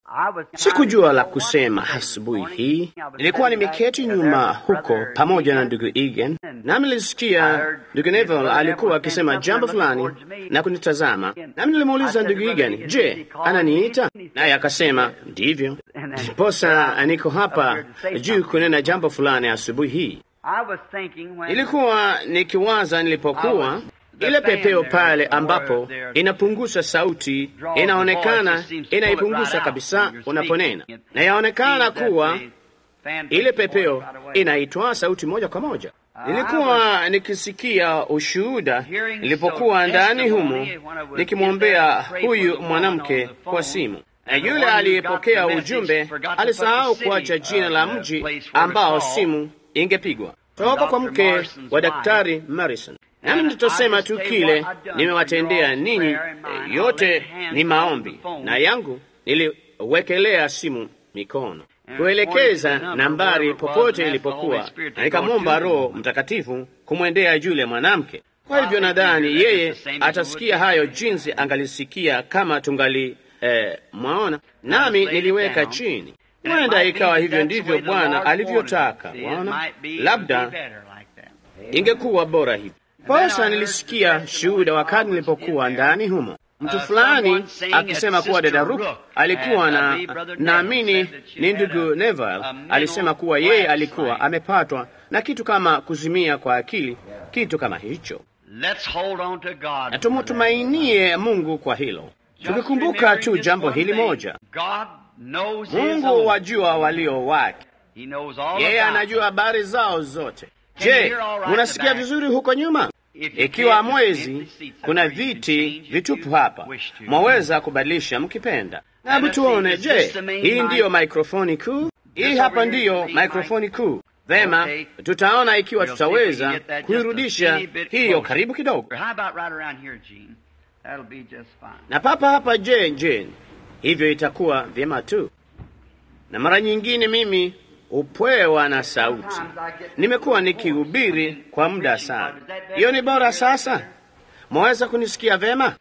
Sikujua la kusema asubuhi hii. Nilikuwa nimeketi nyuma huko pamoja na ndugu Egan, nami nilisikia ndugu Neville alikuwa akisema jambo fulani na kunitazama, nami nilimuuliza ndugu Egan, je, ananiita? Naye akasema ndivyo. Ndiposa niko hapa juu kunena jambo fulani asubuhi hii. Ilikuwa nikiwaza nilipokuwa ile pepeo pale ambapo inapunguza sauti, inaonekana inaipunguza kabisa unaponena, na yaonekana kuwa ile pepeo inaitwa sauti moja kwa moja. Nilikuwa nikisikia ushuhuda nilipokuwa ndani humo nikimwombea huyu mwanamke kwa simu, na yule aliyepokea ujumbe alisahau kuacha jina la mji ambao simu ingepigwa toka kwa mke wa Daktari Morrison. Nami nitasema tu kile nimewatendea ninyi. Yote ni maombi, na yangu niliwekelea simu mikono kuelekeza nambari popote ilipokuwa, na nikamwomba Roho Mtakatifu kumwendea yule mwanamke. Kwa hivyo nadhani yeye atasikia hayo jinsi angalisikia kama tungali eh, mwaona. Nami niliweka chini, huenda ikawa hivyo ndivyo Bwana alivyotaka. Waona, labda ingekuwa bora hivi. Posa nilisikia shuhuda wakati nilipokuwa ndani humo, mtu fulani akisema kuwa dada Ruth alikuwa na, naamini ni ndugu Neville alisema kuwa yeye alikuwa amepatwa na kitu kama kuzimia kwa akili, kitu kama hicho. Na tumtumainie Mungu kwa hilo, tukikumbuka tu jambo hili moja: Mungu wajua walio wake, yeye anajua habari zao zote. Je, munasikia vizuri huko nyuma? Ikiwa mwezi kuna viti vitupu hapa, mwaweza kubadilisha mkipenda. Na hebu tuone, je, hii ndiyo mikrofoni kuu? Hii hapa ndiyo mikrofoni kuu. Vema, tutaona ikiwa tutaweza kuirudisha hiyo karibu kidogo. Na papa hapa, je, je, hivyo itakuwa vyema tu. Na mara nyingine mimi upwewa na sauti. Nimekuwa nikihubiri kwa muda sana. Hiyo ni bora sasa? Mwaweza kunisikia vema?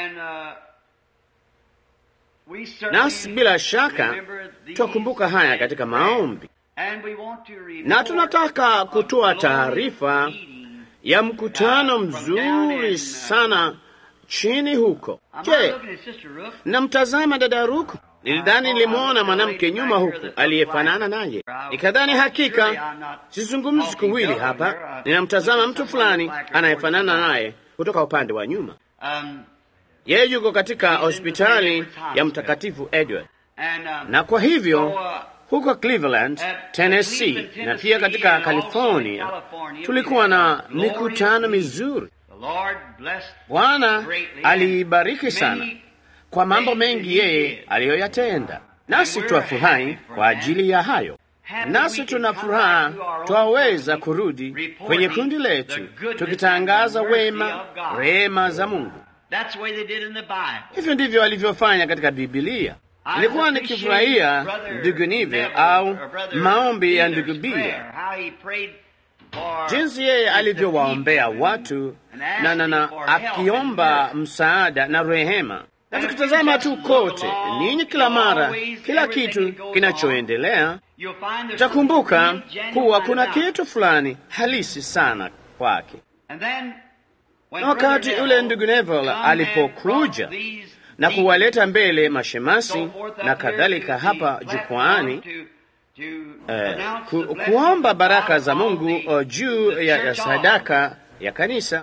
Nasi bila shaka twakumbuka haya katika maombi, na tunataka kutoa taarifa ya mkutano mzuri sana chini huko. Je, namtazama dada Ruku? Nilidhani nilimwona mwanamke nyuma huku aliyefanana naye, nikadhani hakika sizungumzi kuwili hapa, ninamtazama mtu fulani anayefanana naye kutoka upande wa nyuma. Yeye yuko katika hospitali ya Mtakatifu Edward, na kwa hivyo huko Cleveland, Tennessee na pia katika California tulikuwa na mikutano mizuri. Bwana aliibariki sana kwa mambo mengi yeye aliyoyatenda, nasi twafurahi kwa ajili ya hayo. Nasi tuna furaha twaweza kurudi kwenye kundi letu tukitangaza wema, rehema za Mungu. Hivyo ndivyo alivyofanya katika Bibilia. Nilikuwa nikifurahia ndugu Nive au maombi ya ndugu Bia, jinsi yeye alivyowaombea watu na, na, na akiomba msaada na rehema na tukitazama tu kote ninyi, kila mara, kila kitu kinachoendelea, utakumbuka kuwa kuna kitu fulani halisi sana kwake. Na wakati ule ndugu Neville alipokuja na kuwaleta mbele mashemasi na kadhalika hapa jukwaani, eh, ku, kuomba baraka za Mungu juu ya, ya sadaka ya kanisa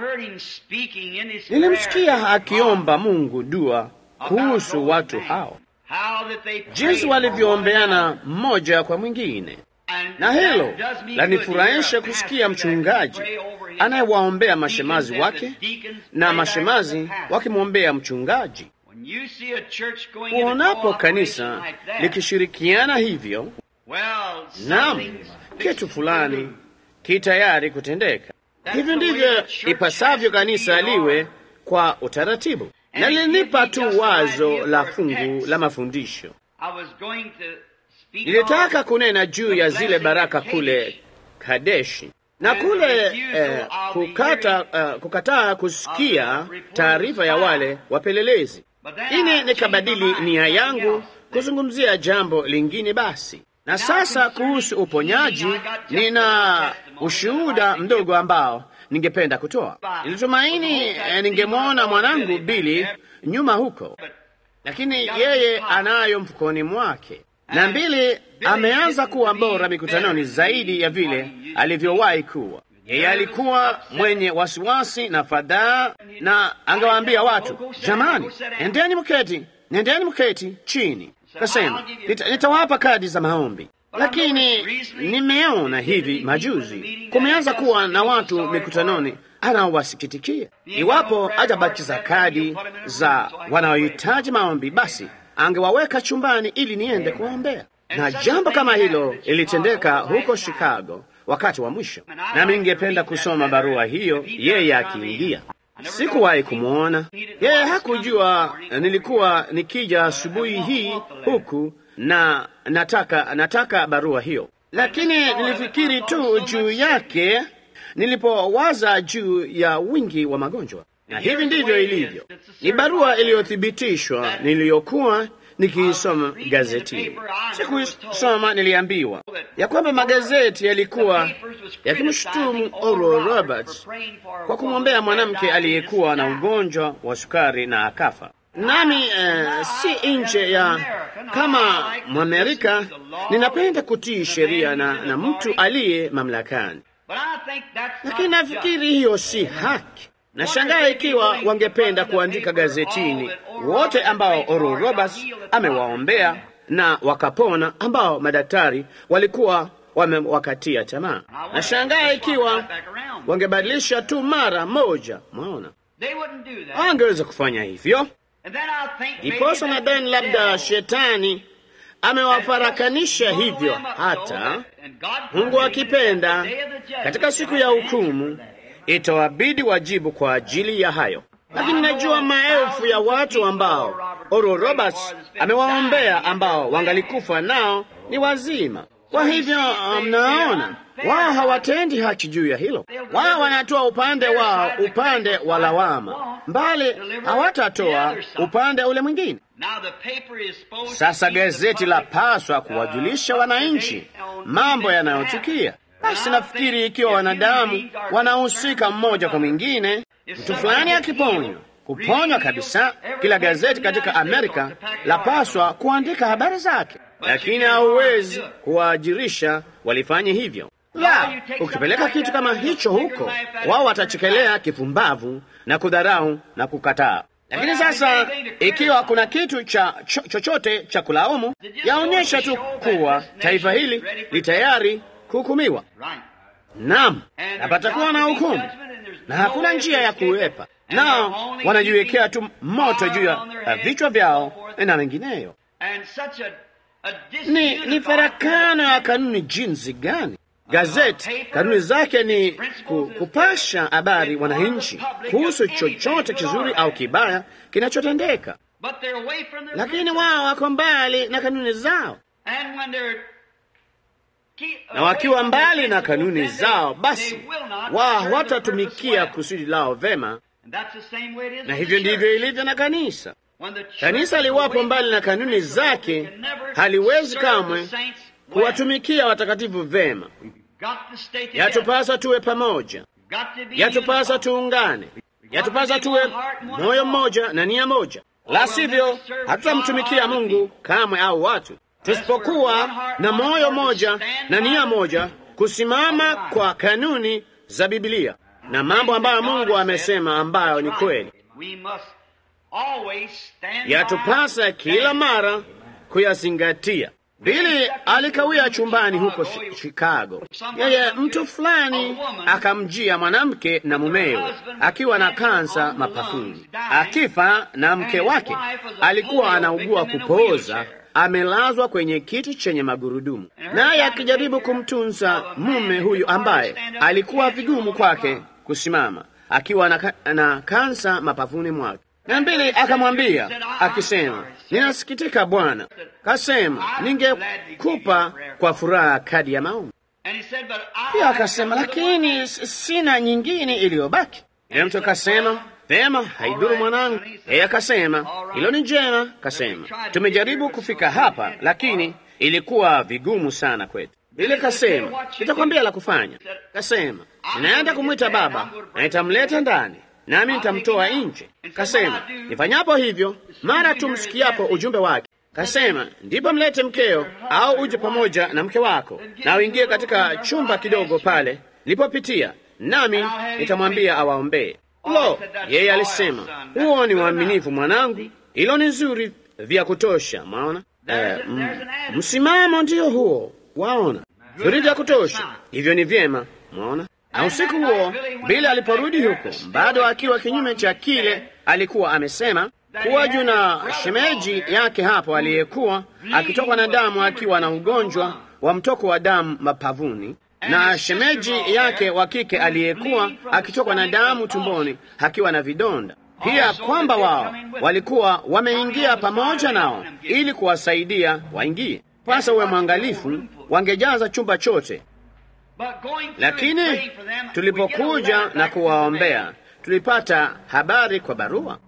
Nilimsikia akiomba Mungu dua kuhusu watu hao, jinsi walivyoombeana mmoja kwa mwingine, na hilo lanifurahisha kusikia mchungaji anayewaombea mashemazi wake na mashemazi wakimwombea mchungaji. Uonapo kanisa likishirikiana hivyo, naam, kitu fulani ki tayari kutendeka. Hivyo ndivyo ipasavyo kanisa liwe kwa utaratibu. Na lilinipa tu wazo la fungu la mafundisho. Nilitaka kunena juu ya zile baraka kule Kadeshi na kule eh, kukata, uh, kukataa kusikia taarifa ya wale wapelelezi. Ini nikabadili nia yangu kuzungumzia jambo lingine basi. Na sasa kuhusu uponyaji, nina ushuhuda mdogo ambao ningependa kutoa. Nilitumaini eh, ningemwona mwanangu Bili nyuma huko, lakini yeye anayo mfukoni mwake, na Bili ameanza kuwa bora mikutanoni zaidi ya vile alivyowahi kuwa. Yeye alikuwa mwenye wasiwasi na fadhaa, na angewaambia watu, jamani, nendeni mketi, nendeni mketi chini. Kasema nita, nitawapa kadi za maombi, lakini nimeona hivi majuzi kumeanza kuwa na watu mikutanoni anaowasikitikia. Iwapo hajabakiza kadi za wanaohitaji maombi, basi angewaweka chumbani ili niende kuwaombea. Na jambo kama hilo ilitendeka huko Chicago wakati wa mwisho, nami ningependa kusoma barua hiyo, yeye akiingia. Sikuwahi kumwona yeye, hakujua nilikuwa nikija asubuhi hii huku na nataka nataka barua hiyo, lakini nilifikiri tu juu yake nilipowaza juu ya wingi wa magonjwa, na hivi ndivyo ilivyo. Ni barua iliyothibitishwa niliyokuwa nikiisoma gazetini. Sikusoma, niliambiwa ya kwamba magazeti yalikuwa yakimshutumu Oral Roberts kwa kumwombea mwanamke aliyekuwa na ugonjwa wa sukari na akafa. Nami uh, si nje ya kama Mwamerika, ninapenda kutii sheria na, na mtu aliye mamlakani, lakini nafikiri hiyo si haki. Nashangaa ikiwa wangependa kuandika gazetini wote ambao Oral Roberts amewaombea na wakapona, ambao madaktari walikuwa wamewakatia tamaa. Nashangaa ikiwa wangebadilisha tu mara moja. Mwaona, hawangeweza kufanya hivyo. Iposa nadhani labda shetani amewafarakanisha hivyo, hata Mungu akipenda, katika siku ya hukumu itawabidi wajibu kwa ajili ya hayo. Lakini najua maelfu ya watu ambao Oral Roberts amewaombea ambao wangalikufa nao ni wazima. Kwa hivyo mnaona, um, wao hawatendi haki juu ya hilo. Wao wanatoa upande wao, upande wa lawama, mbali hawatatoa upande ule mwingine. Sasa gazeti la paswa kuwajulisha wananchi mambo yanayotukia. Basi nafikiri ikiwa wanadamu wanahusika mmoja kwa mwingine, mtu fulani akiponywa, kuponywa kabisa, kila gazeti katika Amerika lapaswa kuandika habari zake, lakini hauwezi kuwaajirisha walifanye hivyo. La, ukipeleka kitu kama hicho huko, wao watachekelea kifumbavu na kudharau na kukataa. Lakini sasa ikiwa kuna kitu cha cho, chochote cha kulaumu, yaonyesha tu kuwa taifa hili li tayari kuhukumiwa. Naam, na patakuwa na hukumu na hakuna njia ya kuepa, nao wanajiwekea tu moto juu ya vichwa vyao na wengineyo. Ni, ni farakano ya kanuni jinsi gani! Gazeti kanuni zake ni ku, kupasha habari wananchi kuhusu chochote kizuri au kibaya kinachotendeka, lakini wao wako mbali na kanuni zao na wakiwa mbali na kanuni zao, basi wao hawatatumikia kusudi lao vema. Na hivyo ndivyo ilivyo na kanisa. Kanisa liwapo mbali na kanuni zake, haliwezi kamwe kuwatumikia watakatifu vema. Yatupasa tuwe pamoja, yatupasa tuungane, yatupasa tuwe moyo mmoja na nia moja, la sivyo hatutamtumikia Mungu kamwe au watu tusipokuwa na moyo moja na nia moja kusimama kwa kanuni za Biblia na mambo ambayo Mungu amesema ambayo ni kweli, yatupasa kila mara kuyazingatia. Bili alikawia chumbani huko Chicago. Yeye mtu fulani akamjia mwanamke na mumewe akiwa na kansa mapafuni, akifa na mke wake alikuwa anaugua kupooza amelazwa kwenye kiti chenye magurudumu, naye akijaribu kumtunza mume huyu ambaye alikuwa vigumu kwake kusimama, akiwa na, na kansa mapafuni mwake. Na mbili akamwambia akisema, ninasikitika Bwana. Kasema, ningekupa kwa furaha kadi ya maombi. Pia akasema, lakini sina nyingine iliyobaki. Ile mtu akasema, Vema, haidhuru mwanangu. Yeye akasema hilo ni njema. Kasema tumejaribu kufika hapa, lakini ilikuwa vigumu sana kwetu. Ile kasema nitakwambia la kufanya. Kasema ninaenda kumwita baba na nitamleta ndani nami nitamtoa nje. Kasema nifanyapo hivyo, mara tu msikiapo ujumbe wake, kasema ndipo mlete mkeo, au uje pamoja na mke wako na uingie katika chumba kidogo pale nilipopitia, nami nitamwambia awaombee. Lo, yeye alisema huo ni uaminifu mwanangu, hilo ni nzuri vya kutosha. Mwaona eh, msimamo ndiyo huo, waona nzuri vya kutosha, hivyo ni vyema. Mwaona na usiku huo Bili aliporudi huko, bado akiwa kinyume cha kile alikuwa amesema, kuwa juu na shemeji yake hapo aliyekuwa akitokwa na damu akiwa na ugonjwa wa mtoko wa damu mapavuni, na shemeji yake wa kike aliyekuwa akitokwa na damu tumboni akiwa na vidonda pia, kwamba wao walikuwa wameingia pamoja nao ili kuwasaidia waingie. Pasa uwe mwangalifu, wangejaza chumba chote lakini tulipokuja na kuwaombea tulipata habari kwa barua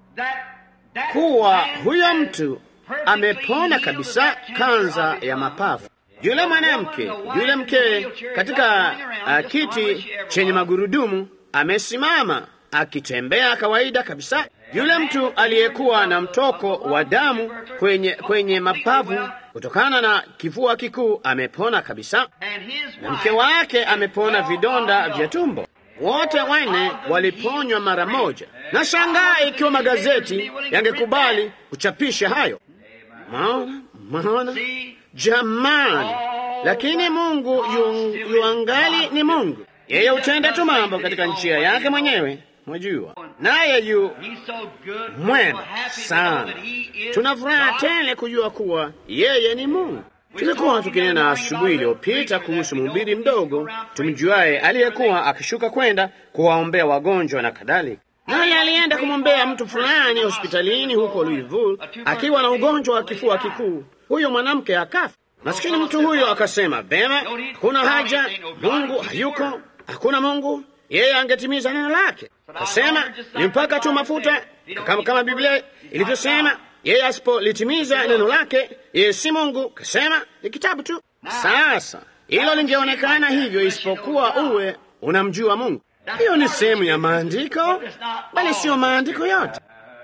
kuwa huyo mtu amepona kabisa kanza ya mapafu. Yule mwanamke yule mke katika uh, kiti chenye magurudumu amesimama akitembea kawaida kabisa. Yule mtu aliyekuwa na mtoko wa damu kwenye, kwenye mapavu kutokana na kifua kikuu amepona kabisa, na mke wake amepona vidonda vya tumbo. Wote wanne waliponywa mara moja. Na shangaa ikiwa magazeti yangekubali kuchapisha hayo. Maona, maona jamani! Lakini Mungu yu, yuangali ni Mungu, yeye hutenda tu mambo katika njia yake mwenyewe, mwajua, naye yu mwema sana. Tuna furaha tele kujua kuwa yeye ni Mungu. Tulikuwa tukinena asubuhi iliyopita kuhusu mhubiri mdogo tumjuaye aliyekuwa akishuka kwenda kuwaombea wagonjwa na kadhalika, naye alienda kumwombea mtu fulani hospitalini huko Louisville akiwa na ugonjwa wa kifua kikuu. Huyo mwanamke akafa. Masikini mtu huyo akasema, vema, hakuna haja, Mungu hayuko, hakuna Mungu, yeye angetimiza neno lake. Akasema ni mpaka tu mafuta, kama, kama Biblia ilivyosema yeye asipolitimiza neno lake, yeye si Mungu. Kasema ni kitabu tu. Sasa hilo lingeonekana hivyo, isipokuwa uwe unamjua Mungu. Hiyo ni sehemu ya maandiko, bali siyo maandiko yote.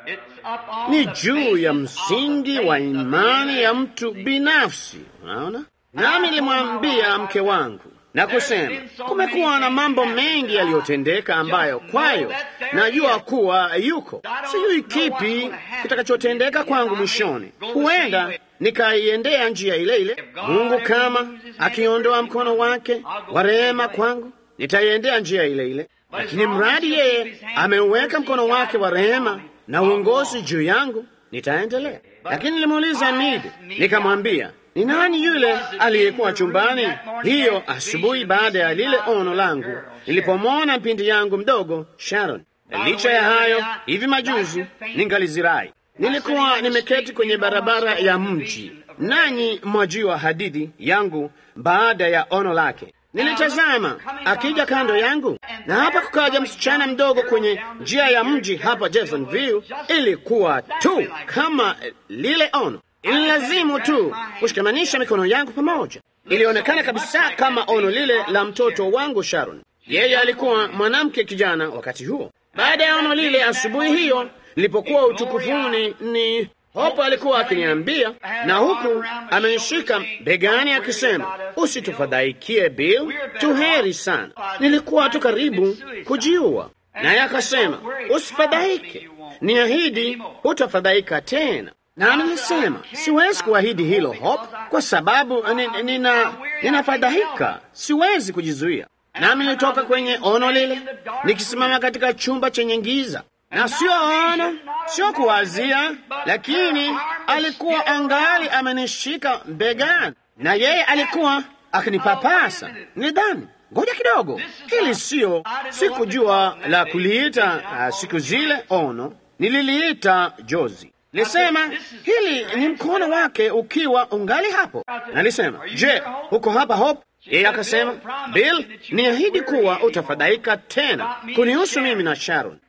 Ni juu ya msingi wa imani ya mtu binafsi. Unaona, nami nilimwambia mke wangu na kusema, kumekuwa na mambo mengi yaliyotendeka ambayo kwayo najua kuwa yuko. Sijui kipi kitakachotendeka kwangu mwishoni. Huenda nikaiendea njia ile ile. Mungu kama akiondoa mkono wake wa rehema kwangu, nitaiendea njia ile ile, lakini mradi yeye ameuweka mkono wake wa rehema na uongozi juu yangu, nitaendelea. Lakini nilimuuliza Midi, nikamwambia ni nani yule aliyekuwa chumbani hiyo asubuhi baada ya lile ono langu nilipomwona mpindi yangu mdogo Sharon. Licha ya hayo, hivi majuzi ningalizirai, nilikuwa nimeketi kwenye barabara ya mji, nanyi mwajua hadithi yangu baada ya ono lake. Nilitazama akija kando yangu, na hapa kukaja msichana mdogo kwenye njia ya mji hapa Jeffersonville. Ilikuwa tu kama lile ono ililazimu tu kushikamanisha mikono yangu pamoja. Ilionekana kabisa kama ono lile la mtoto wangu Sharon. Yeye alikuwa mwanamke kijana wakati huo. Baada ya ono lile, asubuhi hiyo nilipokuwa utukufuni, ni Hopo alikuwa akiniambia, na huku amenishika begani akisema, usitufadhaikie Bill, tuheri sana. Nilikuwa tu karibu kujiua, naye akasema, usifadhaike, niahidi hutafadhaika tena. Na nilisema siwezi kuahidi hilo Hop, kwa sababu nina ninafadhaika, siwezi kujizuia. Nami nilitoka kwenye ono lile nikisimama katika chumba chenye giza, na sio ono, sio kuwazia, lakini alikuwa angali amenishika begani, na yeye alikuwa akinipapasa. Nidhani ngoja kidogo, hili sio, sikujua la kuliita uh, siku zile ono, nililiita jozi Nilisema hili ni mkono wake ukiwa ungali hapo. Nalisema, je, uko hapa Hope? Yeye akasema, Bill, niahidi kuwa utafadhaika tena kunihusu mimi na Sharon.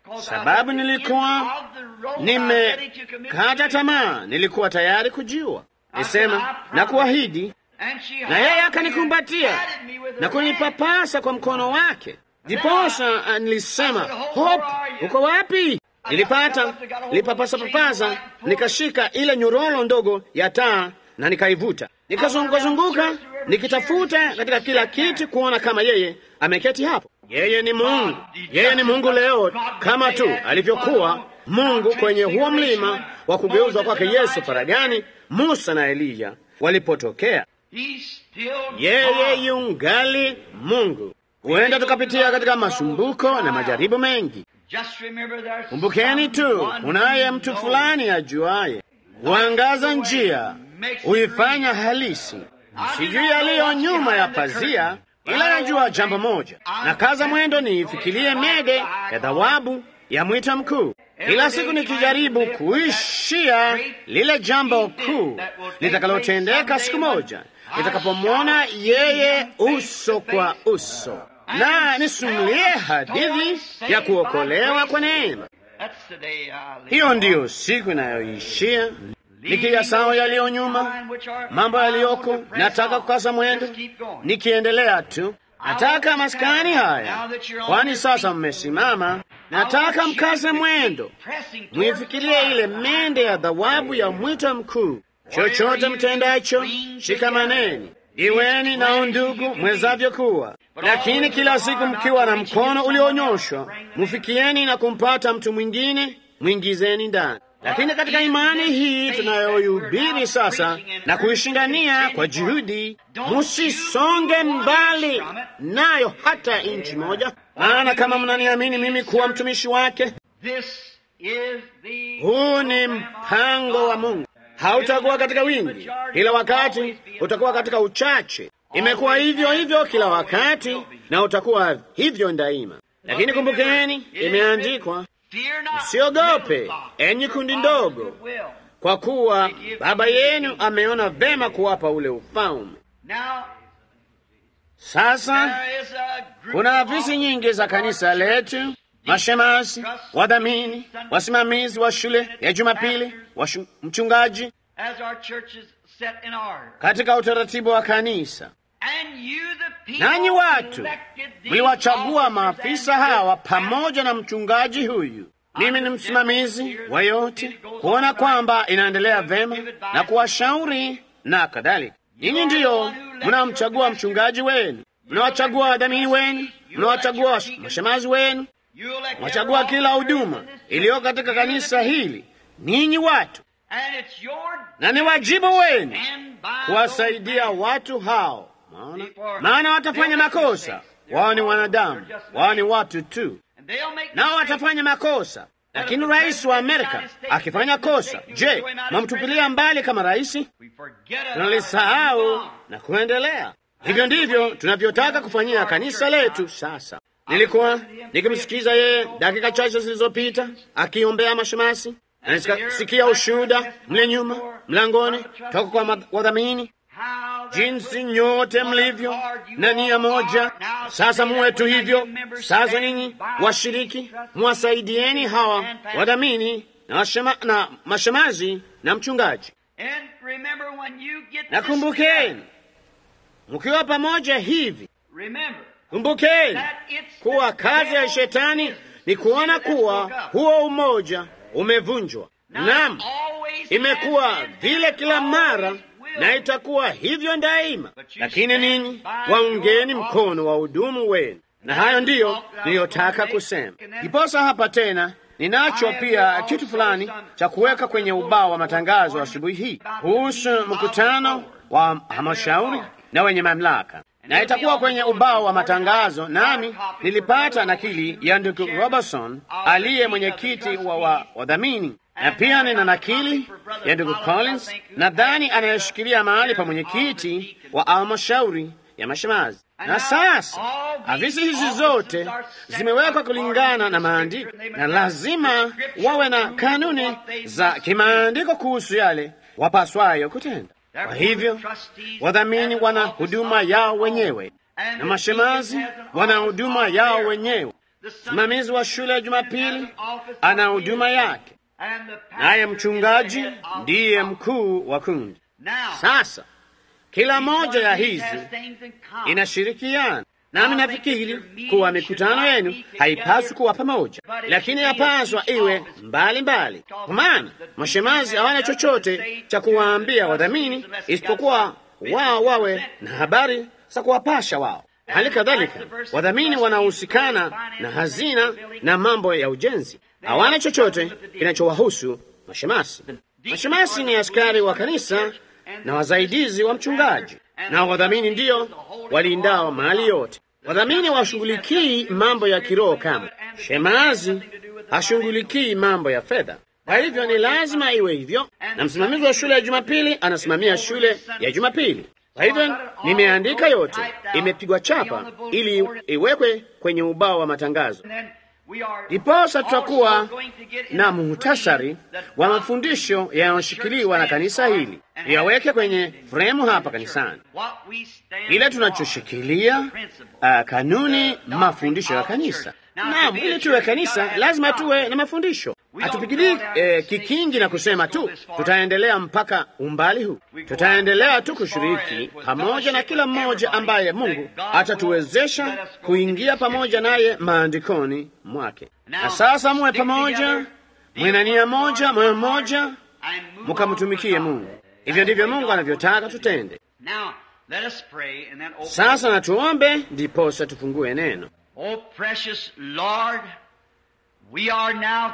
sababu nilikuwa nimekata tamaa, nilikuwa tayari kujiua. Nisema na kuahidi, na yeye akanikumbatia na kunipapasa kwa mkono wake. Ndiposa nilisema, Hope, uko wapi? Nilipata nilipapasa papasa, nikashika ile nyororo ndogo ya taa na nikaivuta, nikazungukazunguka nikitafuta katika kila kiti kuona kama yeye ameketi hapo. Yeye ni Mungu, yeye ni Mungu leo kama tu alivyokuwa Mungu kwenye huo mlima wa kugeuzwa kwake Yesu faragani, Musa na Eliya walipotokea. Yeye yungali Mungu. Huenda tukapitia katika masumbuko na majaribu mengi. Kumbukeni tu, unaye mtu fulani ajuaye huangaza njia, huifanya halisi. Sijui yaliyo nyuma ya pazia, ila najua jambo moja, na kaza mwendo niifikirie mede ya thawabu ya mwito mkuu. Kila siku nikijaribu kuishia lile jambo kuu litakalotendeka siku moja nitakapomwona yeye uso kwa uso, na nisumulie hadithi ya kuokolewa kwa neema. Hiyo ndiyo siku inayoishia nikiyasawa yaliyo nyuma, mambo yaliyoko. Nataka kukasa mwendo nikiendelea tu. Nataka maskani haya, kwani sasa mmesimama. Nataka mkase mwendo, mwifikirie ile mende ya thawabu ya mwito mkuu. Chochote mtendacho, shikamaneni, iweni na undugu mwezavyo kuwa, lakini kila siku mkiwa na mkono ulionyoshwa, mufikieni na kumpata mtu mwingine, mwingizeni ndani. Lakini katika imani hii tunayoihubiri sasa na kuishindania kwa juhudi, musisonge mbali nayo hata inchi moja, maana kama mnaniamini mimi kuwa mtumishi wake, huu ni mpango wa Mungu. Hautakuwa katika wingi, kila wakati utakuwa katika uchache. Imekuwa hivyo hivyo kila wakati na utakuwa hivyo daima. Lakini kumbukeni, imeandikwa Msiogope enyi kundi ndogo, kwa kuwa Baba yenu ameona vema kuwapa ule ufalme. Sasa kuna afisi nyingi za kanisa letu, mashemasi, wadhamini, wasimamizi wa shule ya Jumapili, mchungaji, katika utaratibu wa kanisa. Nanyi watu mliwachagua maafisa hawa pamoja na mchungaji huyu. Mimi ni msimamizi wa yote, kuona kwamba inaendelea vema na kuwashauri na kadhalika. Ninyi ndiyo mnamchagua mchungaji wenu, mnawachagua wadhamini wenu, mnawachagua mashemazi wenu, mwachagua kila huduma iliyo katika kanisa hili. Ninyi watu, na ni wajibu wenu kuwasaidia watu hao Maana, maana watafanya makosa. Wao ni wanadamu, wao ni watu tu, nao watafanya makosa. Lakini rais wa Amerika akifanya kosa, je, mwamtupilia mbali kama rais? Tunalisahau na kuendelea. Hivyo ndivyo tunavyotaka kufanyia kanisa letu sasa. Nilikuwa nikimsikiza yeye dakika chache zilizopita akiombea mashemasi, na nikasikia ushuhuda mle nyuma mlangoni toka kwa wadhamini jinsi nyote mlivyo na nia moja. Sasa muwe tu hivyo. Sasa ninyi washiriki, mwasaidieni hawa wadhamini na, washema, na mashemazi na mchungaji. Na kumbukeni, mkiwa pamoja hivi, kumbukeni kuwa kazi ya shetani ni kuona kuwa huo umoja umevunjwa. Naam, imekuwa vile kila mara na itakuwa hivyo daima. Lakini ninyi waungeni mkono wa hudumu wenu, na hayo ndiyo niliyotaka kusema. Ndiposa hapa tena ninacho pia kitu fulani cha kuweka kwenye ubao wa matangazo asubuhi hii kuhusu mkutano wa halmashauri na wenye mamlaka, na itakuwa kwenye ubao wa matangazo. Nami nilipata nakili ya ndugu Robertson aliye mwenyekiti wa wadhamini na pia nina nakili ya ndugu Collins, nadhani anayeshikilia mahali pa mwenyekiti wa halmashauri ya mashemazi. Na sasa afisi hizi zote zimewekwa kulingana na maandiko, na lazima wawe na kanuni za kimaandiko kuhusu yale wapaswayo kutenda. Kwa hivyo wadhamini wana huduma yao wenyewe na mashemazi wana huduma yao wenyewe. Msimamizi wa shule ya Jumapili ana huduma yake, naye mchungaji ndiye mkuu wa kundi. Sasa kila moja ya hizi inashirikiana nami nafikiri kuwa mikutano yenu haipaswi kuwa pamoja, lakini yapaswa iwe mbali mbali, kwa maana mashemazi hawana chochote cha kuwaambia wadhamini isipokuwa wao wawe na habari za kuwapasha wao. Hali kadhalika wadhamini wanaohusikana na hazina na mambo ya ujenzi hawana chochote kinachowahusu mashemasi. Mashemasi ni askari wa kanisa na wasaidizi wa mchungaji, na wadhamini ndiyo walindao mali yote. Wadhamini washughulikii mambo ya kiroho kama shemazi hashughulikii mambo ya fedha. Kwa hivyo ni lazima iwe hivyo, na msimamizi wa shule ya Jumapili anasimamia shule ya Jumapili. Kwa hivyo nimeandika yote, imepigwa chapa ili iwekwe kwenye ubao wa matangazo. Ndiposa tutakuwa na muhtasari wa mafundisho yanayoshikiliwa na kanisa hili, yaweke kwenye fremu hapa kanisani. Ile tunachoshikilia uh, kanuni, mafundisho ya kanisa. Naam, ili tuwe kanisa lazima tuwe na mafundisho. Hatupigilii eh, kikingi na kusema tu tutaendelea mpaka umbali huu. Tutaendelea tu kushiriki pamoja na kila mmoja ambaye Mungu atatuwezesha kuingia pamoja naye maandikoni mwake. Na sasa muwe pamoja, mwena nia moja, moyo mmoja, mukamtumikie Mungu. Hivyo ndivyo Mungu anavyotaka tutende. Sasa na tuombe, ndiposa tufungue neno. Oh, precious Lord, we are now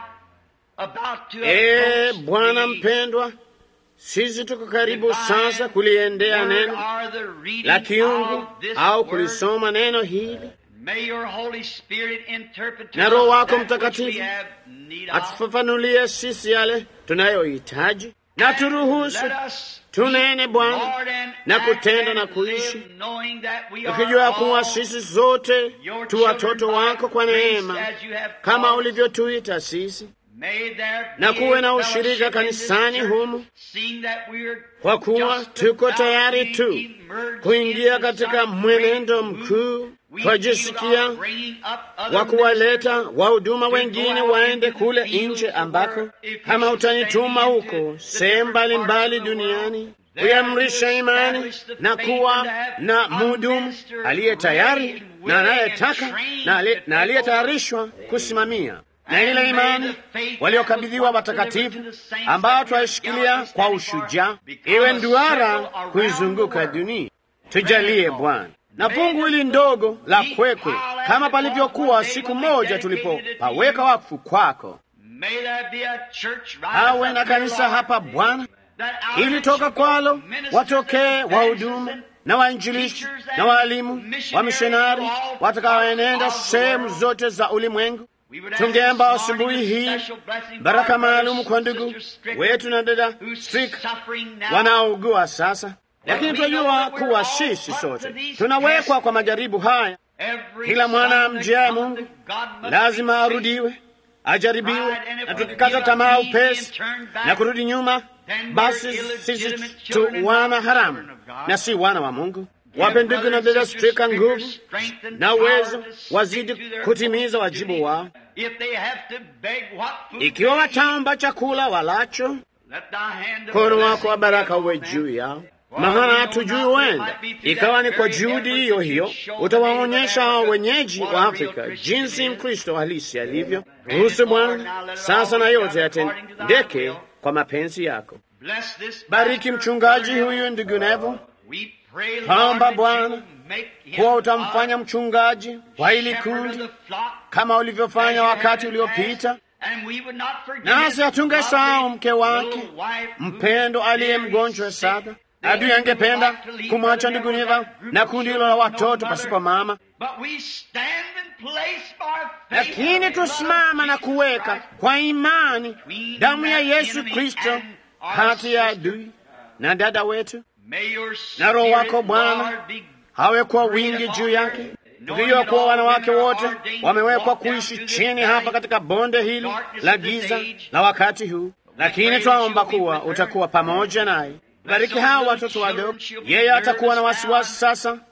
about to Ee approach Bwana thee. mpendwa, sisi tuko karibu sasa kuliendea Word neno are the reading la kiungu of this au word. kulisoma neno hili, May your Holy Spirit interpret to Na Roho us wako that which Mtakatifu we have need of. atufafanulie sisi yale tunayohitaji, na turuhusu Let us tunene speak, Bwana Lord, and na act kutenda and na kuishi, live, knowing that we are tukijua kuwa all sisi zote your tu children watoto by wako kwa grace neema, as you have kama called us. ulivyotuita sisi, May there na be kuwe na a ushirika fellowship in this kanisani church, humu, seeing that we are kwa kuwa just tuko about tayari being tu immersed kuingia into katika some mwenendo great mkuu, move. We twajisikia feel our bringing up other wa kuwaleta ministers wahuduma to wengine go out waende into the kule fields nje of ambako work. If you kama should utanituma send me into huko the sehemu different parts mbalimbali of the duniani world, there to kuyamrisha imani establish the na faith kuwa and to have na a mhudumu minister aliye tayari ready and na willing and anayetaka trained na ali- to na take aliyetayarishwa kusimamia na And ile may imani the faith waliokabidhiwa that was once watakatifu delivered to the saints ambao that we are twaishikilia gallantly kwa standing for, ushujaa become iwe a nduara circle around kuizunguka the world. dunia. Tujalie Bwana na fungu hili ndogo la kwekwe, kama palivyokuwa siku moja tulipopaweka wakfu kwako, May there be a church right awe up na here, kanisa Lord, hapa Bwana, that out of ili it toka shall kwalo go ministers watokee and wahudumu evangelists na wainjilisti teachers na and waalimu missionaries wa mishonari to all watakaoenenda parts of the sehemu world. zote za ulimwengu. We would ask Tungeomba this morning asubuhi a hii special blessing for baraka our brothers maalum kwa and ndugu sisters stricken wetu na dada who's Strik suffering now. wanaougua sasa, lakini we know tunajua that we're kuwa all sisi put to sote these tunawekwa tests. kwa majaribu haya. Every Kila mwana son that amjiaye cometh Mungu to God must lazima be saved. arudiwe, ajaribiwe, Right, and if na we tukikata give up tamaa easy upesi and turn back, na kurudi nyuma, then we're basi illegitimate sisi tu children and wana not haramu children of God. na si wana wa Mungu. Give Wape ndugu na brothers dada and sisters Strika nguvu strength and na power uwezo, to stick wazidi to their kutimiza duty. wajibu wao. If they have to beg what food Ikiwa they eat, wataomba chakula walacho, let thy hand of mkono blessing wako wa be baraka upon uwe them. juu yao, For maana we know hatujui not what it huenda might be through ikawa that ni kwa very juhudi effort hiyo that hiyo you've shown utawaonyesha the hao native of wenyeji Africa wa what a real Afrika Christian jinsi is. Mkristo halisi alivyo. Grant Ruhusu it, Lord, Bwana now let it all sasa na be yote done according to thy yatendeke will. kwa mapenzi yako. Bless this Bariki pastor, mchungaji Brother huyu ndugu Neville, We pray, Lord, Kwamba that Bwana, you will make him kuwa utamfanya a mchungaji wa hili shepherd of kundi the flock kama as ulivyofanya you wakati have in the uliopita, past. And we would not forget nasi his hatungesahau lovely mke wake little wife who mpendo aliye very mgonjwa sick. sana. The Adui enemy would angependa like to leave kumwacha Brother ndugu Neville Neva with that group na of kundi hilo children la with no watoto mother. pasipo mama, But we stand in place by faith lakini of the blood of tusimama na Jesus kuweka Christ. kwa imani between damu ya that Yesu enemy Kristo and our kati ya sister. adui na dada wetu, May your na Roho spirit, wako Bwana Lord, be hawe kwa wingi juu yake, tukijua kuwa wanawake wote wamewekwa kuishi chini hapa katika bonde hili la giza la wakati huu, lakini twaomba kuwa utakuwa pamoja naye. Bariki hawa watoto wadogo. Yeye atakuwa na wasiwasi sasa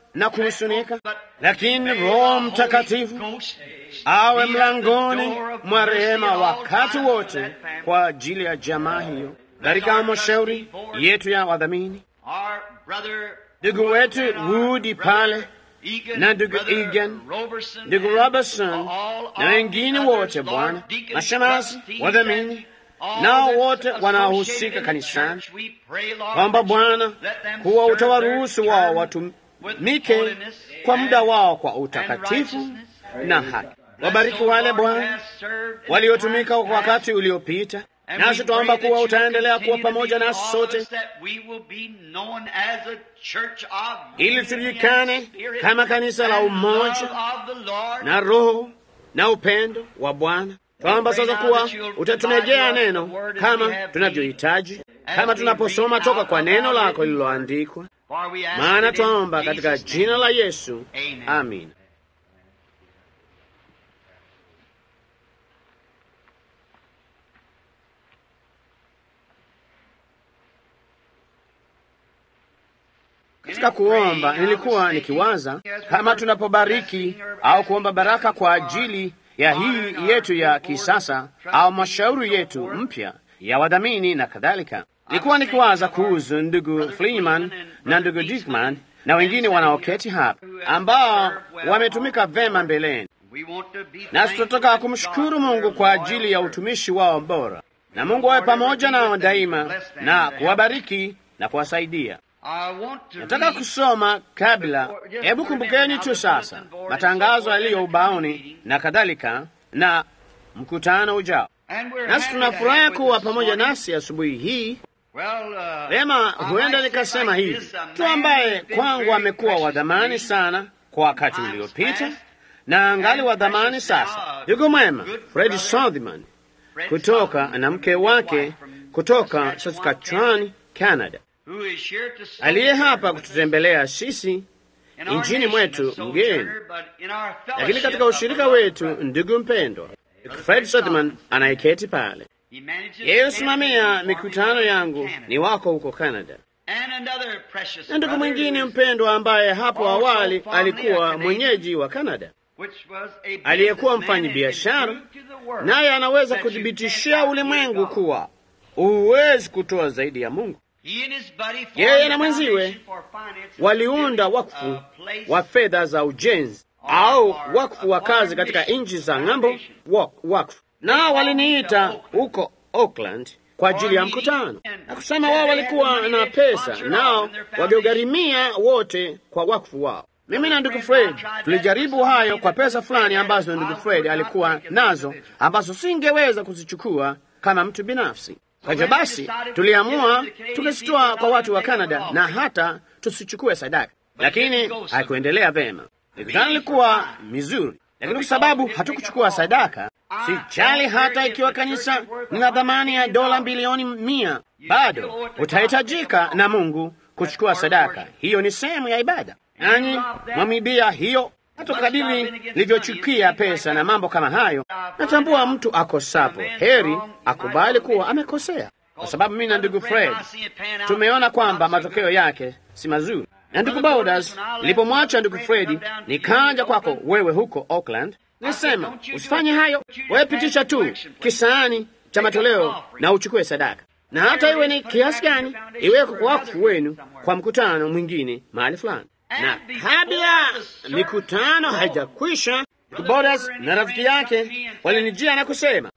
na kuhusunika, lakini Roho Mtakatifu awe mlangoni mwa rehema wakati wote kwa ajili ya jamaa hiyo, katika halmashauri yetu ya wadhamini, ndugu wetu Woody pale na ndugu Egan, ndugu Robertson na wengine wote, Bwana, mashemasi, wadhamini nao wote wanaohusika kanisani, kwamba Bwana kuwa utawaruhusu wao watumike kwa muda wao kwa utakatifu na haki. Wabariki wale Bwana waliotumika wakati uliopita, nasi twaomba kuwa utaendelea kuwa pamoja nasi sote, ili tujulikane kama kanisa la umoja na Roho na upendo wa Bwana. Twaomba sasa kuwa utatumejea neno kama tunavyohitaji, kama tunaposoma toka kwa neno lako lililoandikwa, maana twaomba katika jina la Yesu, amin. Katika kuomba nilikuwa nikiwaza kama tunapobariki au kuomba baraka kwa ajili ya hii yetu ya kisasa au mashauri yetu mpya ya wadhamini na kadhalika. Nilikuwa nikiwaza kuhusu ndugu Freeman na ndugu Dickman na wengine wanaoketi hapa ambao wametumika vema mbeleni, nasi tunataka kumshukuru Mungu kwa ajili ya utumishi wao bora, na Mungu awe pamoja nao daima na kuwabariki na kuwasaidia. Nataka kusoma kabla. Hebu kumbukeni tu sasa matangazo yaliyo ubaoni na kadhalika, na mkutano ujao. Nasi tunafurahi kuwa pamoja nasi asubuhi hii. Vema, huenda nikasema hivi tu, ambaye kwangu amekuwa wa dhamani sana kwa wakati uliopita na angali wa dhamani sasa, ndugu mwema Fred Sothman kutoka na mke wake kutoka Saskatchewan, Canada aliye hapa kututembelea sisi nchini mwetu mgeni, lakini katika ushirika wetu, ndugu mpendwa Fred Sothman anayeketi pale, yeye husimamia mikutano yangu ni wako huko Canada, na ndugu mwingine mpendwa ambaye hapo awali alikuwa mwenyeji wa Canada, aliyekuwa mfanyi biashara, naye anaweza kuthibitishia ulimwengu kuwa huwezi kutoa zaidi ya Mungu. Yeye na mwenziwe waliunda wakfu wa fedha za ujenzi au wakfu wa kazi katika nchi za ng'ambo, wakfu nao waliniita huko Auckland kwa ajili ya mkutano na kusema wao walikuwa na pesa nao waliogharimia wote kwa wakfu wao. Mimi na ndugu Fred tulijaribu hayo kwa pesa fulani ambazo ndugu Fred alikuwa nazo ambazo singeweza kuzichukua kama mtu binafsi. Kwa hivyo basi tuliamua tukazitoa kwa watu wa Kanada na hata tusichukue sadaka, lakini haikuendelea vema. Mikutano ilikuwa mizuri, lakini kwa sababu hatukuchukua sadaka, sijali hata ikiwa kanisa lina thamani ya dola bilioni mia, bado utahitajika na Mungu kuchukua sadaka. Hiyo ni sehemu ya ibada, nanyi mwamibia hiyo hata kadiri livyochukia pesa na mambo kama hayo. Natambua mtu akosapo, heri akubali kuwa amekosea, kwa sababu mimi na ndugu Fred tumeona kwamba matokeo yake si mazuri. Na ndugu Baudas, nilipomwacha ndugu Fredi nikaja kwako wewe huko Auckland, nisema usifanye hayo, wewe pitisha tu kisaani cha matoleo na uchukue sadaka, na hata iwe ni kiasi gani, iweko kwa wakfu wenu kwa mkutano mwingine mahali fulani na kabla mikutano haijakwisha, Bodas na rafiki yake walinijia na kusema,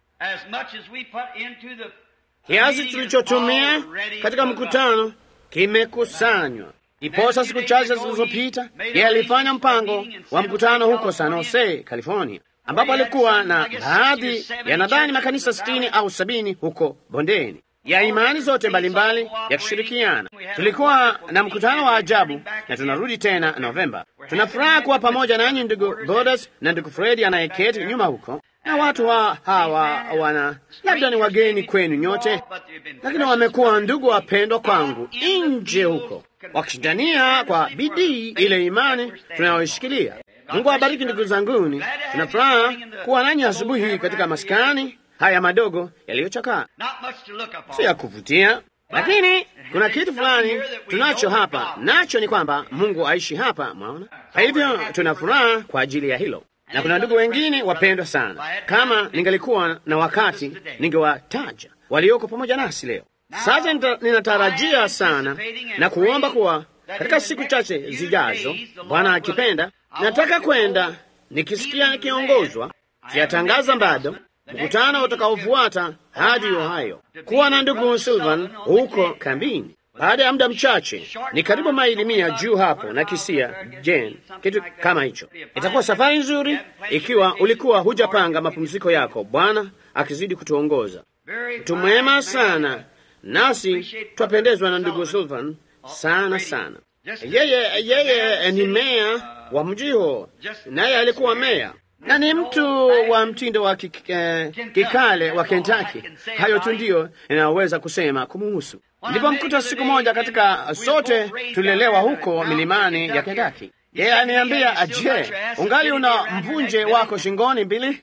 kiasi tulichotumia katika mkutano kimekusanywa. Iposa siku chache zilizopita, yeye alifanya mpango wa mkutano huko San Jose, California, ambapo alikuwa na baadhi ya nadhani makanisa sitini au sabini huko bondeni ya imani zote mbalimbali yakishirikiana. Tulikuwa na mkutano wa ajabu na tunarudi tena Novemba. Tunafuraha kuwa pamoja nanyi ndugu Bodas na ndugu Fredi anayeketi nyuma huko, na watu wa hawa wana labda ni wageni kwenu nyote, lakini wamekuwa ndugu wapendwa kwangu nje huko, wakishindania kwa bidii ile imani tunayoishikilia. Mungu awabariki ndugu zanguni. Tunafuraha kuwa nanyi asubuhi hii katika maskani haya madogo yaliyochakaa, si ya kuvutia, lakini kuna kitu fulani tunacho hapa, nacho ni kwamba Mungu aishi hapa, mwaona. Kwa hivyo tuna furaha kwa ajili ya hilo, na kuna ndugu wengine wapendwa sana. Kama ningalikuwa na wakati, ningewataja walioko pamoja nasi leo. Sasa nita, ninatarajia sana na kuomba kuwa katika siku chache zijazo, Bwana akipenda, nataka kwenda nikisikia nikiongozwa, siyatangaza bado mkutano utakaofuata hadi Ohio, kuwa na ndugu Silvan huko kambini. Baada ya muda mchache, ni karibu maili mia juu hapo na Kisia Jen, kitu kama hicho. Itakuwa safari nzuri ikiwa ulikuwa hujapanga mapumziko yako, Bwana akizidi kutuongoza. Mtu mwema sana, nasi twapendezwa na ndugu Silvan sana sana. Yeye yeye ni meya wa mji huo, naye alikuwa meya na ni mtu wa mtindo wa kik, eh, kikale wa Kentucky. Hayo tu ndiyo inayoweza kusema kumuhusu. Nilipomkuta siku moja katika, sote tulilelewa huko milimani ya Kentucky, yeye aniambia, je, ungali una mvunje wako shingoni mbili?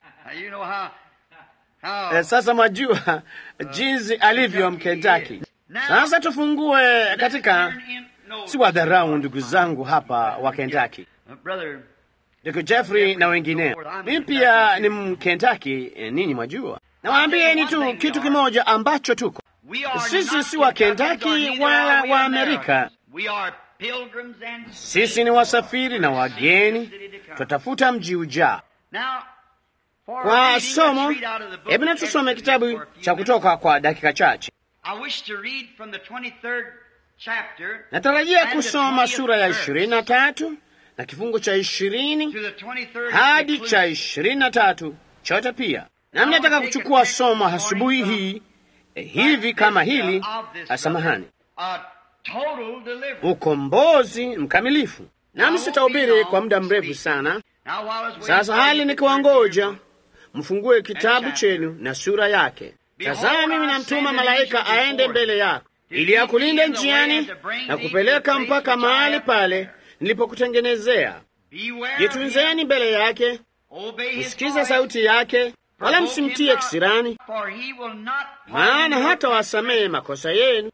Eh, sasa mwajua jinsi alivyo Mkentaki. Sasa tufungue katika, si wadharau ndugu zangu hapa wa Kentucky Ndugu Jeffrey na wengineo, mimi pia ni Mkentaki. E, ninyi mwajua, nawaambieni tu kitu kimoja ambacho tuko sisi, si wa Kentaki wala wa Amerika. Sisi ni wasafiri na wageni, twatafuta mji ujao. Kwa somo, hebu na tusome kitabu cha Kutoka kwa dakika chache. Natarajia kusoma sura ya ishirini na tatu na kifungu cha ishirini hadi cha ishirini na tatu chote pia. Nami nataka kuchukua somo asubuhi hii eh, hivi kama hili, samahani, ukombozi mkamilifu. Nami sitahubiri kwa muda mrefu sana. Sasa hali nikiwangoja mfungue kitabu chenu na sura yake. Tazama, mimi namtuma malaika aende mbele yako ili akulinde njiani na kupeleka mpaka mahali pale nilipokutengenezea. Jitunzeni mbele yake, msikize sauti yake, wala msimtie kisirani, maana hata wasamehe makosa yenu,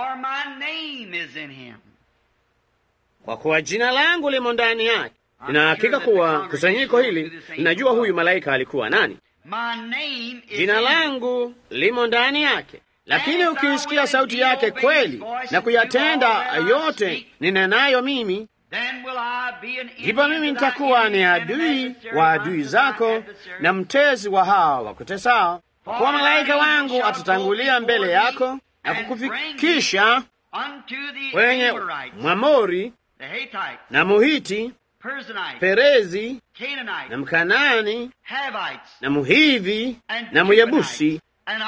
kwa kuwa jina langu limo ndani yake. Nina hakika kuwa kusanyiko hili linajua huyu malaika alikuwa nani. Jina langu limo ndani yake. Lakini ukiisikia sauti yake kweli na kuyatenda yote ninenayo mimi ndipo mimi nitakuwa ni adui wa adui zako na mtezi wa hawa wakutesao. Kwa kuwa malaika wangu atatangulia mbele yako na kukufikisha kwenye Mwamori na Muhiti, Perezi na Mkanani na Muhivi na Muyebusi,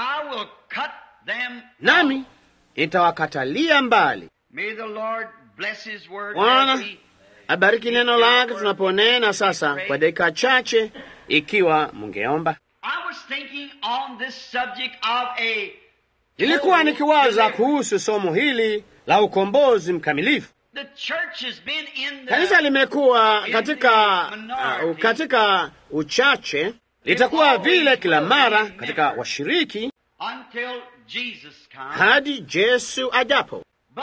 nami nitawakatalia mbali. Bwana abariki neno lake tunaponena sasa kwa dakika chache, ikiwa mungeomba. Nilikuwa nikiwaza kuhusu somo hili la ukombozi mkamilifu. Kanisa limekuwa katika, uh, katika uchache, litakuwa vile kila mara katika washiriki hadi Yesu ajapo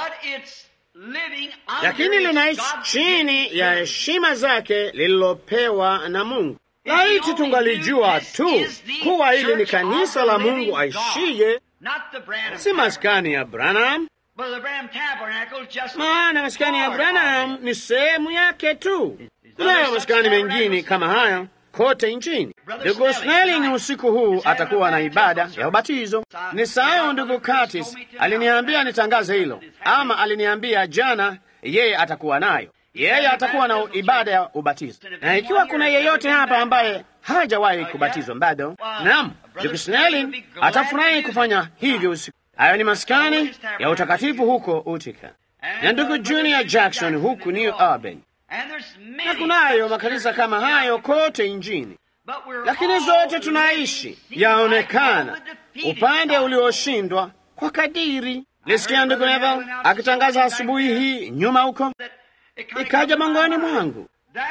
lakini linaishi chini ya heshima zake lililopewa na Mungu. Laiti tungalijua tu kuwa hili ni kanisa la Mungu aishiye, si maskani ya Branham, maana maskani ya Branham ni sehemu yake tu. Kunayo maskani mengine kama hayo kote nchini. Ndugu Snelling usiku huu atakuwa na ibada ya ubatizo. Ni sawa, ndugu Curtis aliniambia nitangaze hilo, ama aliniambia jana yeye atakuwa nayo. Yeye atakuwa na ibada ya ubatizo, na ikiwa kuna yeyote hapa ambaye hajawahi kubatizwa bado, naam, ndugu Snelling atafurahi kufanya hivyo usiku. Hayo ni maskani ya utakatifu huko Utica, na ndugu Junior Jackson huku New Albany na kunayo makanisa kama hayo kote nchini, lakini zote tunaishi yaonekana upande ulioshindwa kwa kadiri. Nisikia ndugu Neville akitangaza asubuhi hii nyuma huko, ikaja mangoni mwangu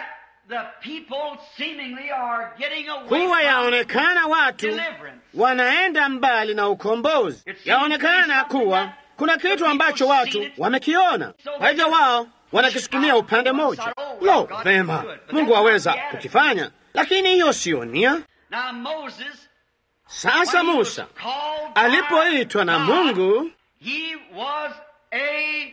kuwa yaonekana watu wanaenda mbali na ukombozi. Yaonekana kuwa kuna kitu ambacho watu wamekiona, kwa hivyo wao wanakisukumia upande mmoja. Lo, vema, Mungu aweza kukifanya, lakini hiyo siyo nia. Now Moses, Sasa when he was Musa called by alipoitwa na God, Mungu, he was a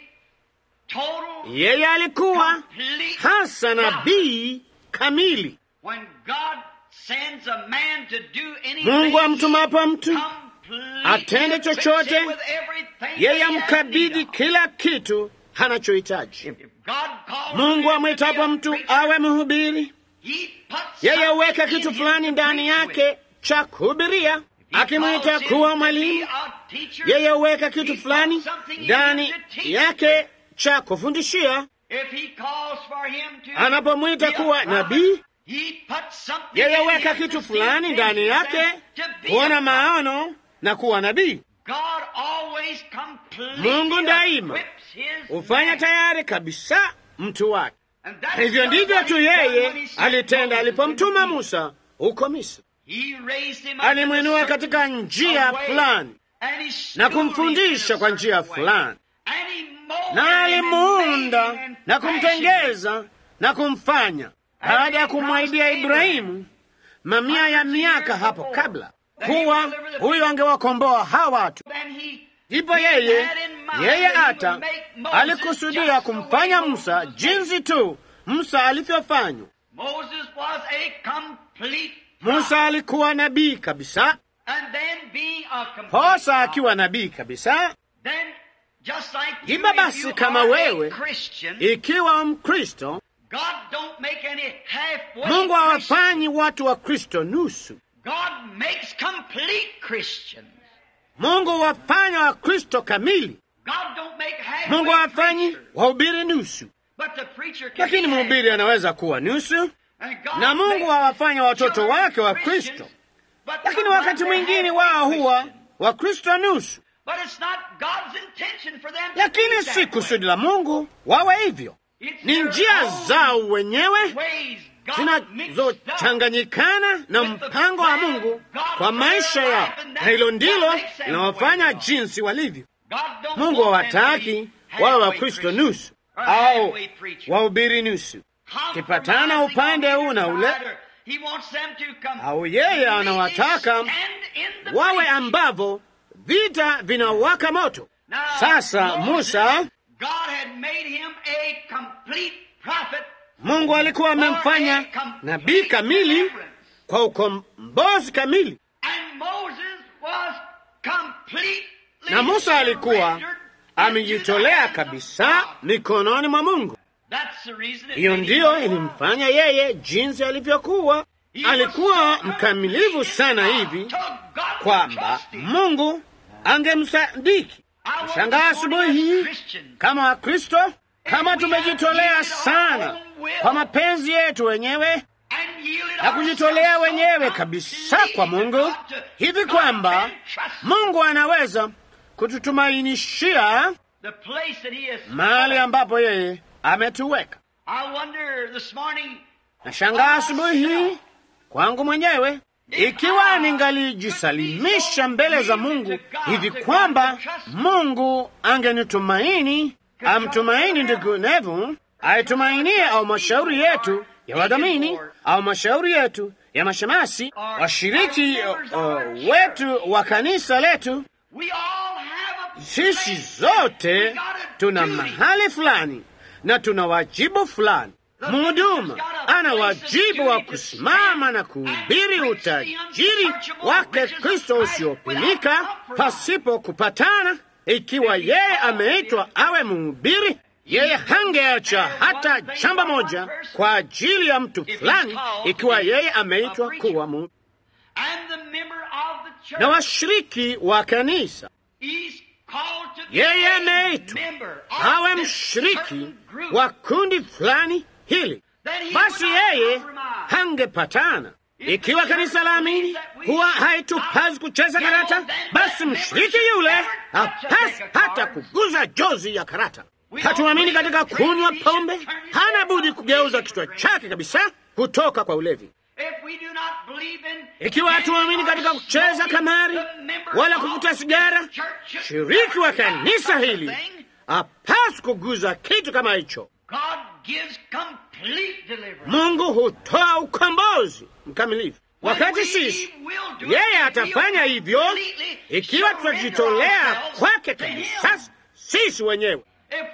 total yeye alikuwa complete hasa prophet. nabii kamili. When God sends a man to do anything, Mungu amtumapo mtu completely atende equips chochote, him with everything yeye that he has amkabidhi need of. kila kitu anachohitaji. If God calls Mungu a man to amwitapo be a mtu preacher, awe mhubiri, he puts yeye something huweka in kitu him fulani to ndani preach with. yake cha kuhubiria. He Akimwita calls him kuwa to be mwalimu, a teacher. yeye huweka He kitu puts fulani something in ndani him to teach yake with. cha kufundishia. If he calls for him to Anapomwita be a kuwa prophet, nabii, he puts something yeye in huweka him kitu to see fulani ndani visions yake and to be a kuona prophet. maono na kuwa nabii. God always completely Mungu daima equips his hufanya man. tayari kabisa mtu wake. And that's Hivyo just ndivyo what tu he done when yeye he sent alitenda Moses alipomtuma into Musa huko Misri. He raised him up Alimwinua in a katika certain njia way, fulani and he na schooled him kumfundisha in a kwa njia certain way. fulani, And he molded na him and made alimuunda him and na fashioned him. kumtengeza na kumfanya, baada ya kumwaidia Ibrahimu mamia ya miaka hapo kabla kuwa huyo angewakomboa hawa watu. Then he- Ndipo he yeye had in mind yeye that he hata would make Moses alikusudia just the kumfanya way Musa Moses made. jinsi tu Musa alivyofanywa. Moses was a complete Musa alikuwa nabii kabisa, and then being a complete Hosa akiwa nabii kabisa. then just like you, Hivyo if basi you kama are wewe a Christian, ikiwa Mkristo, God don't make any halfway Mungu Christians. hawafanyi watu wa Kristo nusu. God makes complete Christians. Mungu wafanya wa Kristo kamili. God don't make halfway Mungu hawafanyi preachers. wahubiri nusu, But the preacher can lakini be mhubiri anaweza kuwa nusu, half. And God na Mungu makes hawafanya watoto children wake wa Christians, Kristo, but lakini sometimes wakati they're mwingine halfway wao huwa Christian. wa Kristo nusu, But it's not God's intention for them to lakini be si that kusudi way. la Mungu wawe hivyo. It's Ni their njia own zao wenyewe ways God mixed up zinazochanganyikana na mpango wa Mungu kwa maisha yao, na hilo ndilo linawafanya jinsi walivyo. God don't Mungu want them to hawataki be wawe wa halfway Kristo Christians nusu or au halfway preachers. wahubiri nusu, kipatana upande huu na ule, He wants them to come au yeye anawataka stand in the wawe breach. ambavyo vita vinawaka moto. Now, Sasa Moses, Musa, God had made him a complete prophet Mungu alikuwa amemfanya for a complete nabii kamili deliverance. kwa ukombozi kamili, And Moses was completely na Musa alikuwa surrendered amejitolea into the hands of kabisa God. mikononi mwa Mungu. That's the reason it Hiyo made him ndiyo know ilimfanya yeye jinsi alivyokuwa. He was Alikuwa so mkamilivu complete sana in God hivi till God kwamba trusted him. Mungu angemsadiki. I want Shangaa this morning asubuhi as hii Christians, kama Wakristo, kama tumejitolea sana kwa mapenzi yetu wenyewe and yielded na kujitolea ourselves so wenyewe kabisa completely kwa to Mungu God to hivi God kwamba can trust Mungu anaweza kututumainishia the place that He has mahali ambapo yeye ametuweka. I wonder this morning Nashangaa asubuhi hii kwangu mwenyewe, ikiwa ningalijisalimisha mbele za Mungu hivi kwamba Mungu angenitumaini, amtumaini ndugu Nevu, aitumainie au mashauri yetu ya wadhamini au mashauri yetu ya mashemasi, washiriki uh, uh, wetu wa kanisa letu, we all have a sisi place. We zote got a tuna duty. mahali fulani na tuna wajibu fulani. Mhuduma ana wajibu wa kusimama na kuhubiri utajiri wake Kristo usiopimika pasipo kupatana. Ikiwa yeye ameitwa awe mhubiri, yeye hangeacha hata jambo moja kwa ajili ya mtu fulani, ikiwa yeye ameitwa kuwa mhubiri. And the member of the church, Na washiriki wa kanisa, he's called to be yeye a ameitwa member of awe this mshiriki certain group. wa kundi fulani hili, Then he basi would not yeye compromise. hangepatana. Ikiwa kanisa la amini huwa haitupazi kucheza karata, basi mshiriki yule hapasi hata kuguza jozi ya karata. Hatuamini katika kunywa pombe, hana budi kugeuza kichwa chake kabisa kutoka kwa ulevi. If we do not Ikiwa hatuamini katika kucheza kamari wala kuvuta sigara, shiriki wa kanisa hili hapaswi kuguza kitu kama hicho. Mungu hutoa ukombozi mkamilifu. Wakati sisi yeye atafanya hivyo, ikiwa tutajitolea kwake kabisa sisi wenyewe,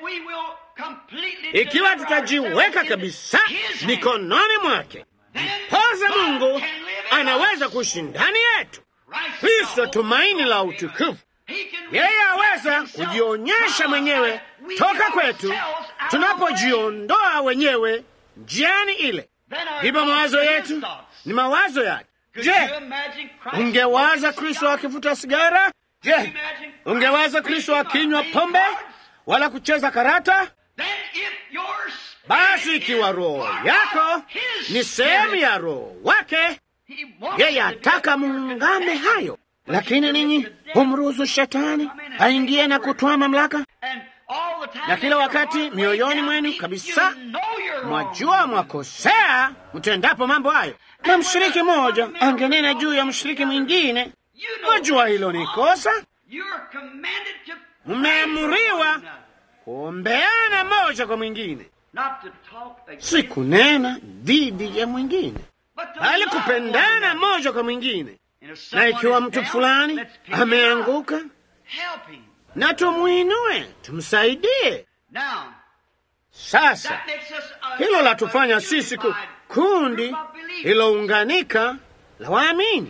ikiwa tutajiweka kabisa mikononi mwake, poza Mungu anaweza kuishi ndani yetu. Kristo tumaini la utukufu, yeye aweza kujionyesha mwenyewe toka kwetu tunapojiondoa wenyewe njiani ile. Ndipo mawazo yetu ni mawazo yake. Je, ungewaza Kristo akivuta sigara? Je, ungewaza Kristo akinywa pombe wala kucheza karata? Basi ikiwa roho yako ni sehemu ya roho wake, yeye ataka muungame hayo. Lakini ninyi humruhusu shetani aingie na kutoa mamlaka, na kila wakati mioyoni mwenu kabisa mwajua mwakosea mtendapo mambo hayo, na mshiriki mmoja angenena juu ya mshiriki mwingine. Mwajua hilo ni kosa. Mmeamuriwa kuombeana moja kwa mwingine, si kunena dhidi ya mwingine, bali kupendana moja kwa mwingine. Na ikiwa mtu fulani ameanguka, na tumwinue, tumsaidie. Sasa hilo latufanya sisi ku kundi lilounganika la waamini.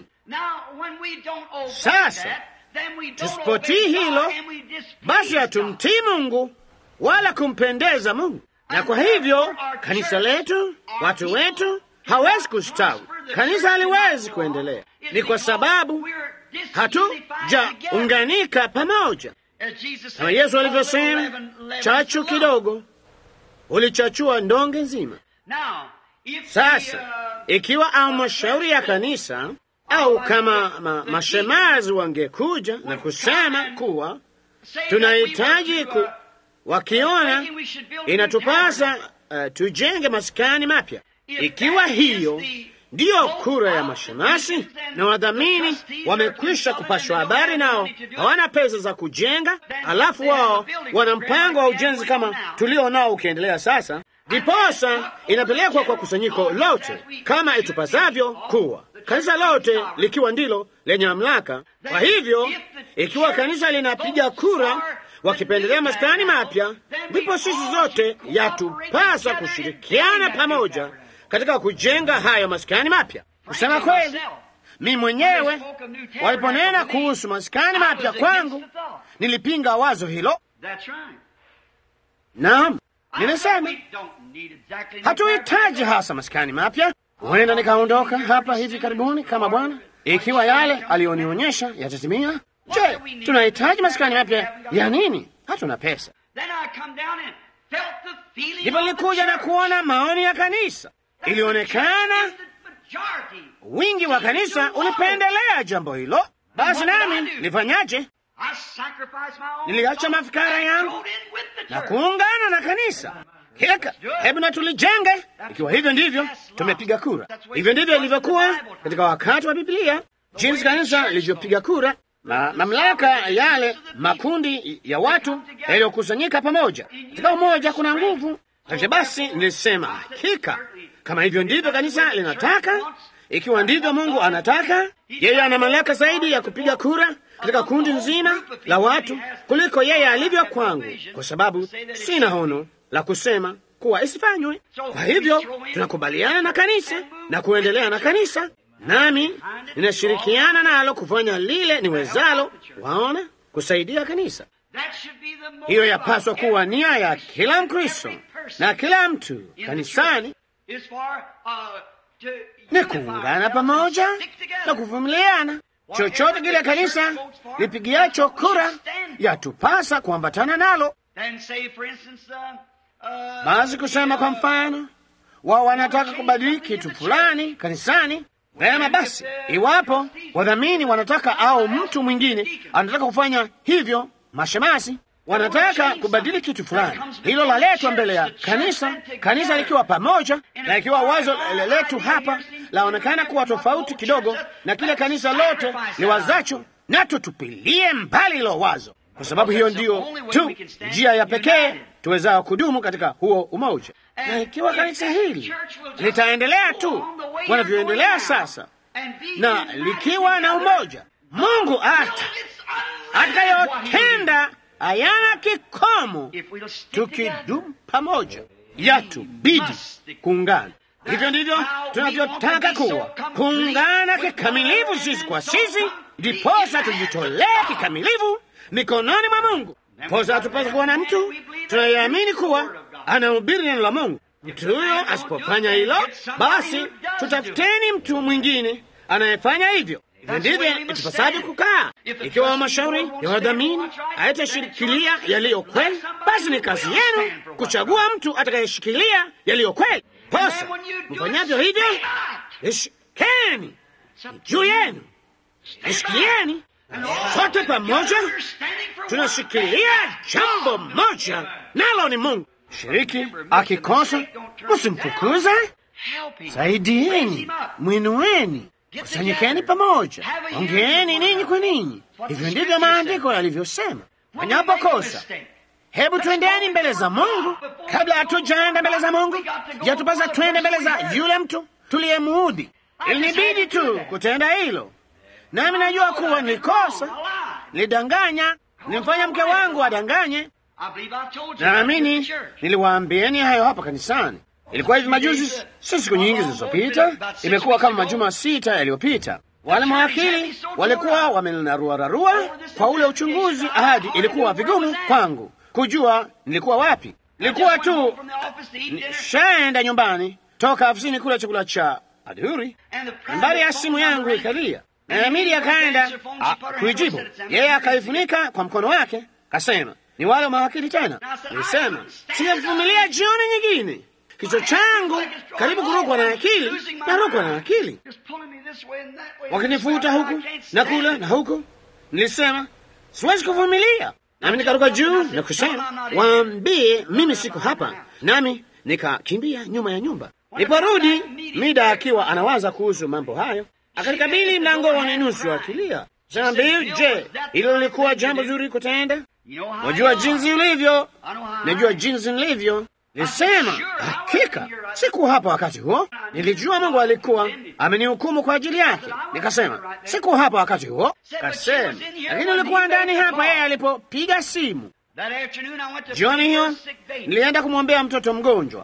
Sasa tusipotii hilo, basi hatumtii Mungu wala kumpendeza Mungu, na kwa hivyo kanisa letu, watu wetu hawezi kustawi, kanisa haliwezi kuendelea. Ni kwa sababu hatujaunganika pamoja, kama Yesu alivyosema, chachu kidogo ulichachua ndonge nzima. Sasa ikiwa au mashauri ya kanisa au kama ma, mashemazi wangekuja na kusema kuwa tunahitaji ku, wakiona inatupasa uh, tujenge maskani mapya, ikiwa hiyo ndiyo kura ya mashemasi na wadhamini wamekwisha kupashwa habari, nao hawana pesa za kujenga, alafu wao wana mpango wa ujenzi kama tulio nao ukiendelea sasa, ndiposa inapelekwa kwa kusanyiko lote kama itupasavyo kuwa kanisa lote likiwa ndilo lenye mamlaka. Kwa hivyo ikiwa kanisa linapiga kura wakipendelea maskani mapya, ndipo sisi zote yatupasa kushirikiana pamoja katika kujenga hayo maskani mapya. Kusema kweli, mi mwenyewe waliponena kuhusu maskani mapya kwangu, nilipinga wazo hilo. Naam, nimesema hatuhitaji hasa maskani mapya. Huenda nikaondoka hapa hivi karibuni kama Bwana, ikiwa yale aliyonionyesha yatatimia. Je, tunahitaji maskani mapya ya nini? Hatuna pesa. Ndipo nilikuja na kuona maoni ya kanisa, ilionekana wingi wa kanisa ulipendelea jambo hilo. Basi nami nilifanyaje? Niliacha mafikara yangu na kuungana na kanisa. Heka, hebu na tulijenge. Ikiwa hivyo ndivyo tumepiga kura, hivyo ndivyo ilivyokuwa katika wakati wa Biblia, jinsi kanisa lilivyopiga kura na mamlaka yale makundi ya watu yaliyokusanyika pamoja katika umoja, kuna nguvu. Hivyo basi nilisema hakika, kama hivyo ndivyo kanisa linataka, ikiwa ndivyo Mungu anataka, yeye ana mamlaka zaidi ya kupiga kura katika kundi nzima la watu kuliko yeye alivyo kwangu, kwa sababu sina hono la kusema kuwa isifanywe. Kwa hivyo tunakubaliana na kanisa na kuendelea na kanisa, nami ninashirikiana nalo kufanya lile niwezalo, waona, kusaidia kanisa. Hiyo yapaswa kuwa nia ya kila Mkristo na kila mtu kanisani, ni kuungana pamoja na kuvumiliana. Chochote kile kanisa lipigiacho kura yatupasa kuambatana nalo. Basi kusema kwa mfano, wao wanataka kubadili kitu fulani kanisani, vema basi, iwapo wadhamini wanataka au mtu mwingine anataka kufanya hivyo, mashemasi wanataka kubadili kitu fulani, hilo laletwa mbele ya kanisa, kanisa likiwa pamoja, na ikiwa wazo letu hapa laonekana kuwa tofauti kidogo na kile kanisa lote liwazacho, na tutupilie mbali hilo wazo, kwa sababu hiyo ndiyo tu njia ya pekee tuwezao kudumu katika huo umoja. Na ikiwa kanisa hili litaendelea tu wanavyoendelea sasa, na likiwa na umoja, Mungu hata atakayotenda hayana kikomo, tukidumu pamoja, yatubidi kuungana. Hivyo ndivyo tunavyotaka kuwa, kuungana kikamilifu sisi kwa sisi, ndiposa tujitolee kikamilifu mikononi mwa Mungu. Posa hatupasa kuwa na mtu tunayeamini kuwa anahubiri neno la Mungu. Mtu huyo asipofanya hilo, basi tutafuteni mtu mwingine anayefanya hivyo. Hivyo ndivyo itupasavyo kukaa. Ikiwa mashauri ya wadhamini hayatashikilia yaliyo kweli, basi ni kazi yenu kuchagua mtu atakayeshikilia yaliyo kweli. Posa mfanyavyo hivyo, ishikeni juu yenu, ishikilieni sote pamoja, tunashikilia jambo moja, nalo ni Mungu. Shiriki akikosa, msimfukuze, saidieni, mwinueni, kusanyikeni pamoja, ongeeni ninyi kwa ninyi. Hivyo ndivyo maandiko yalivyosema. Wanapokosa, hebu twendeni mbele za Mungu. Kabla hatujaenda mbele za Mungu, yatupasa twende mbele za yule mtu tuliyemuudhi. Ilinibidi tu kutenda hilo, nami najua kuwa nilikosa, nilidanganya, nilimfanya mke wangu adanganye. Naamini niliwaambieni hayo hapa kanisani. Ilikuwa hivi majuzi, si siku nyingi zilizopita, imekuwa kama majuma sita yaliyopita. Wale mawakili walikuwa wamenaruararua kwa ule uchunguzi, hadi ilikuwa vigumu kwangu kujua nilikuwa wapi. Nilikuwa tu shaenda nyumbani toka afisini kula chakula cha adhuri, nambari ya simu yangu ikalia, na Amiri akaenda kuijibu. Yeye akaifunika kwa mkono wake, kasema ni wale mawakili tena. Nilisema sijavumilia jioni nyingine, kichwa changu karibu kurukwa na akili, narukwa na akili, wakinifuta huku na kule na huku. Nilisema siwezi kuvumilia, nami nikaruka juu na kusema waambie mimi siko hapa, nami nikakimbia nyuma ya nyumba. Niporudi Mida akiwa anawaza kuhusu mambo hayo, akanikabili mlangoni nusu akilia. Sambi, je, hilo lilikuwa jambo zuri kutenda? Wajua jinsi ulivyo, najua jinsi nilivyo. Nisema hakika sikuwa hapa wakati huo, nilijua Mungu alikuwa amenihukumu kwa ajili yake. Nikasema sikuwa hapa wakati huo, kasema lakini ulikuwa ndani hapa yeye alipopiga simu. Jioni hiyo nilienda kumwombea mtoto mgonjwa,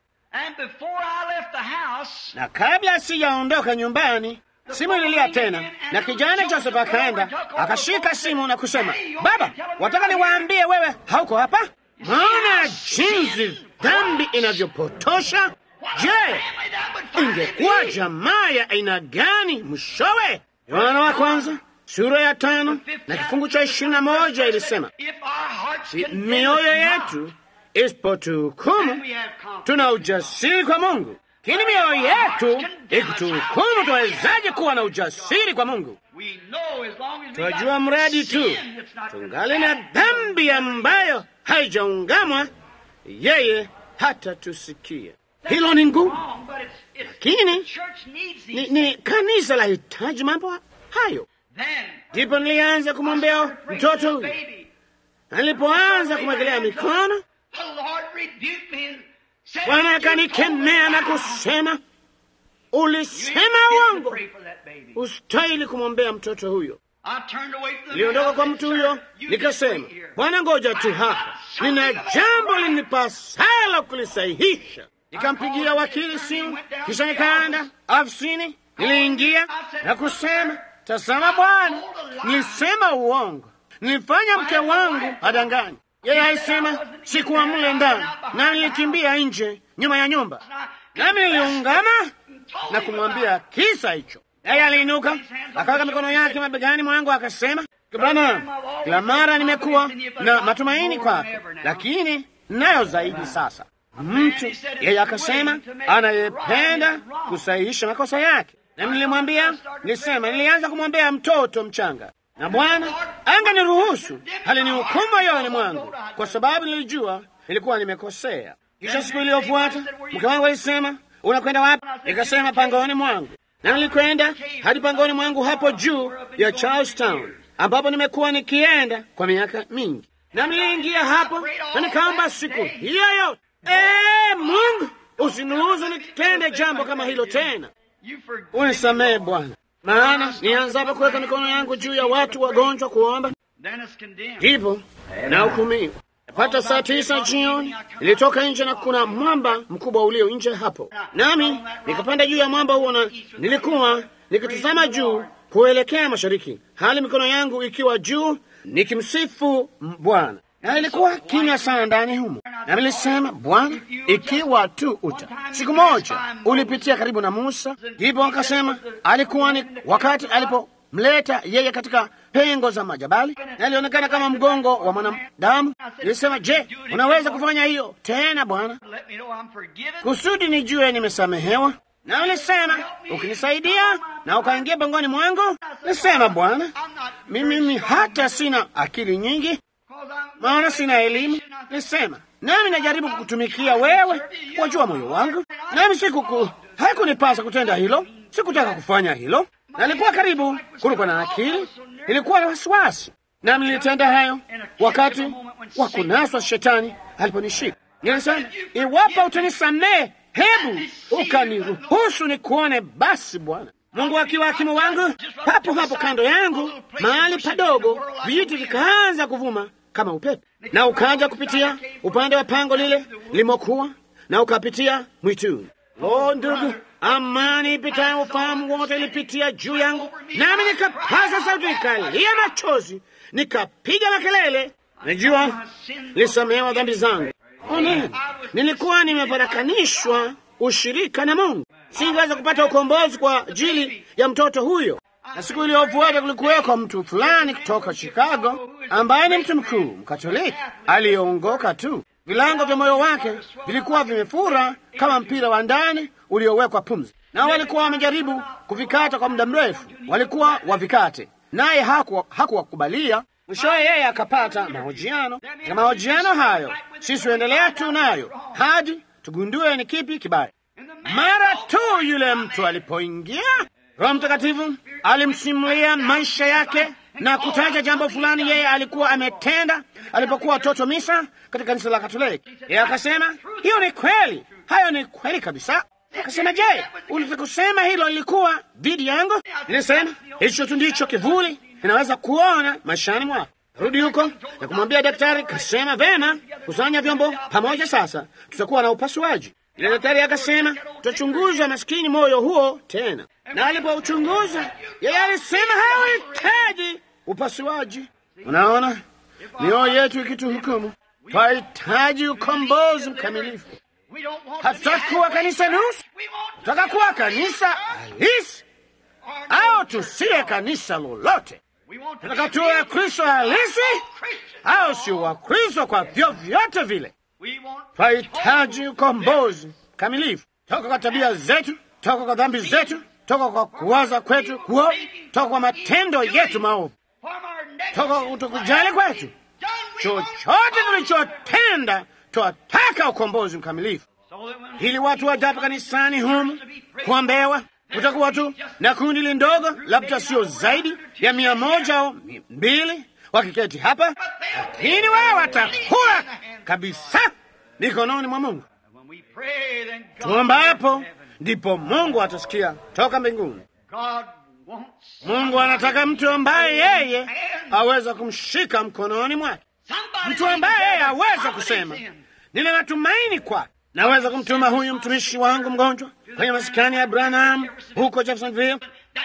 na kabla sijaondoka nyumbani simu ililia tena, na kijana Joseph akaenda akashika simu na kusema, baba, wataka niwaambie wewe hauko hapa. Maona jinsi dhambi inavyopotosha. Je, ingekuwa jamaa ya aina gani mwishowe? Yohana wa kwanza sura ya tano na kifungu cha ishirini na moja ilisema, si mioyo yetu isipotuhukumu, tuna ujasiri kwa Mungu lakini mioyo yetu ikituhukumu, tuwezaje kuwa na ujasiri kwa Mungu? Twajua mradi tu tungali na dhambi ambayo haijaungamwa, yeye hata tusikia. Hilo ni ngumu, lakini ni, ni kanisa la hitaji mambo hayo. Ndipo nilianza kumwombea mtoto huyu, nilipoanza kumwekelea mikono Bwana akanikemea na kusema, ulisema uongo, ustahili kumwombea mtoto huyo. Niliondoka kwa mtu huyo nikasema, Bwana, ngoja tu hapa, nina jambo linipasalo kulisahihisha. Nikampigia wakili simu, kisha nikaenda afisini. Niliingia na kusema, tazama Bwana, nilisema uongo, nilifanya mke wangu adanganya yeye alisema sikuwa mle ndani, na nilikimbia nje nyuma ya nyumba, nami niliungama na kumwambia kisa hicho. Yeye aliinuka akaweka mikono yake mabegani mwangu akasema, Bwana, kila mara nimekuwa na matumaini kwako, lakini nayo zaidi sasa. Mtu yeye akasema anayependa kusahihisha makosa yake, nami nilimwambia, nilisema, nilianza kumwombea mtoto mchanga na Bwana angeniruhusu halinihukumu moyoni mwangu, kwa sababu nilijua nilikuwa nimekosea. Kisha siku iliyofuata mke wangu alisema, unakwenda wapi? Nikasema, pangoni mwangu. na nilikwenda hadi pangoni mwangu hapo juu ya Charlestown, ambapo nimekuwa nikienda kwa miaka mingi, na niliingia hapo na nikaomba siku hiyo yote, ee Mungu, usiniruhusu nitende jambo kama hilo tena, unisamehe Bwana, maana nianzapo kuweka mikono yangu juu ya watu wagonjwa kuomba, ndipo na hukumiwa. Yapata saa tisa jioni nilitoka nje na kuna mwamba mkubwa ulio nje hapo, nami nikapanda juu ya mwamba huo, na nilikuwa nikitazama juu kuelekea mashariki, hali mikono yangu ikiwa juu nikimsifu Bwana, na ilikuwa kimya sana ndani humo, na nilisema, Bwana, ikiwa tu uta. Siku moja ulipitia karibu na Musa, ndipo akasema alikuwa ni wakati alipomleta yeye katika pengo za majabali na ilionekana kama mgongo wa mwanadamu. Nilisema, je, unaweza kufanya hiyo tena Bwana, kusudi nijue nimesamehewa? Na ulisema ukinisaidia na ukaingia pangoni mwangu. Nilisema, Bwana, mimi hata sina akili nyingi, maana sina elimu. Nilisema, nami najaribu kukutumikia wewe, wajua moyo wangu, nami sikuku haikunipasa kutenda hilo, sikutaka kufanya hilo nalikuwa karibu kulikuwa na akili, ilikuwa na wasiwasi, nami nilitenda hayo wakati wa kunaswa shetani aliponishika. Nilisema, iwapo utanisamehe, hebu ukaniruhusu nikuone basi, Bwana Mungu akiwa hakimu wangu. Papo hapo kando yangu mahali padogo, vijiti vikaanza kuvuma kama upepo, na ukaja kupitia upande wa pango lile limokuwa na ukapitia mwituni. O ndugu, amani ipitayo ufahamu wote ilipitia juu yangu, nami nikapaza sauti, nikalia machozi, nikapiga makelele. Najua nilisamehewa dhambi zangu. Amen. Nilikuwa nimeparakanishwa ushirika na Mungu, singeweza kupata ukombozi kwa ajili ya mtoto huyo. Na siku iliyofuata kulikuwekwa mtu fulani kutoka Chicago ambaye ni mtu mkuu Mkatoliki aliyeongoka tu vilango vya moyo wake vilikuwa vimefura kama mpira wa ndani uliowekwa pumzi, nao walikuwa wamejaribu kuvikata kwa muda mrefu, walikuwa wavikate, naye hakuwakubalia. Haku mwishowe yeye akapata mahojiano. Na mahojiano hayo sisi huendelea tu nayo hadi tugundue ni kipi kibaya. Mara tu yule mtu alipoingia, Roho Mtakatifu alimsimulia maisha yake na kutaja jambo fulani yeye alikuwa ametenda alipokuwa toto misa katika kanisa la Katoliki. Yeye akasema hiyo ni kweli, hayo ni kweli kabisa. Akasema, je, ulitaka kusema hilo lilikuwa dhidi yangu? Nilisema hicho tu ndicho kivuli inaweza kuona maishani mwako. Rudi huko na kumwambia daktari. Kasema vema, kusanya vyombo pamoja, sasa tutakuwa na upasuaji. Ile daktari akasema tutachunguza maskini moyo huo tena, na alipouchunguza yeye alisema hauhitaji upasuaji. Unaona, mioyo yetu ikituhukumu, twahitaji ukombozi mkamilifu. Hatutaki kuwa kanisa nusu, tutaka kuwa kanisa halisi, au tusiye kanisa lolote. Tunataka tuwe Wakristo halisi, au sio Wakristo kwa vyovyote vile. Twahitaji ukombozi kamilifu toka kwa tabia zetu, toka kwa dhambi zetu, toka kwa kuwaza kwetu kuovu, toka kwa matendo yetu maovu, toka kwa kutokujali kwetu. Chochote tulichotenda, twataka ukombozi mkamilifu, ili watu wajapo kanisani humu kuombewa. Kutakuwa tu na kundi lindogo, labda sio zaidi ya mia moja au mbili wakiketi hapa, lakini wao watakuwa kabisa mikononi mwa Mungu. Tuombapo ndipo Mungu atasikia toka mbinguni. Mungu anataka mtu ambaye yeye aweza kumshika mkononi mwake, mtu ambaye yeye aweza kusema nina matumaini kwake. Naweza kumtuma huyu mtumishi wangu mgonjwa kwenye maskani ya Branham huko Jeffersonville,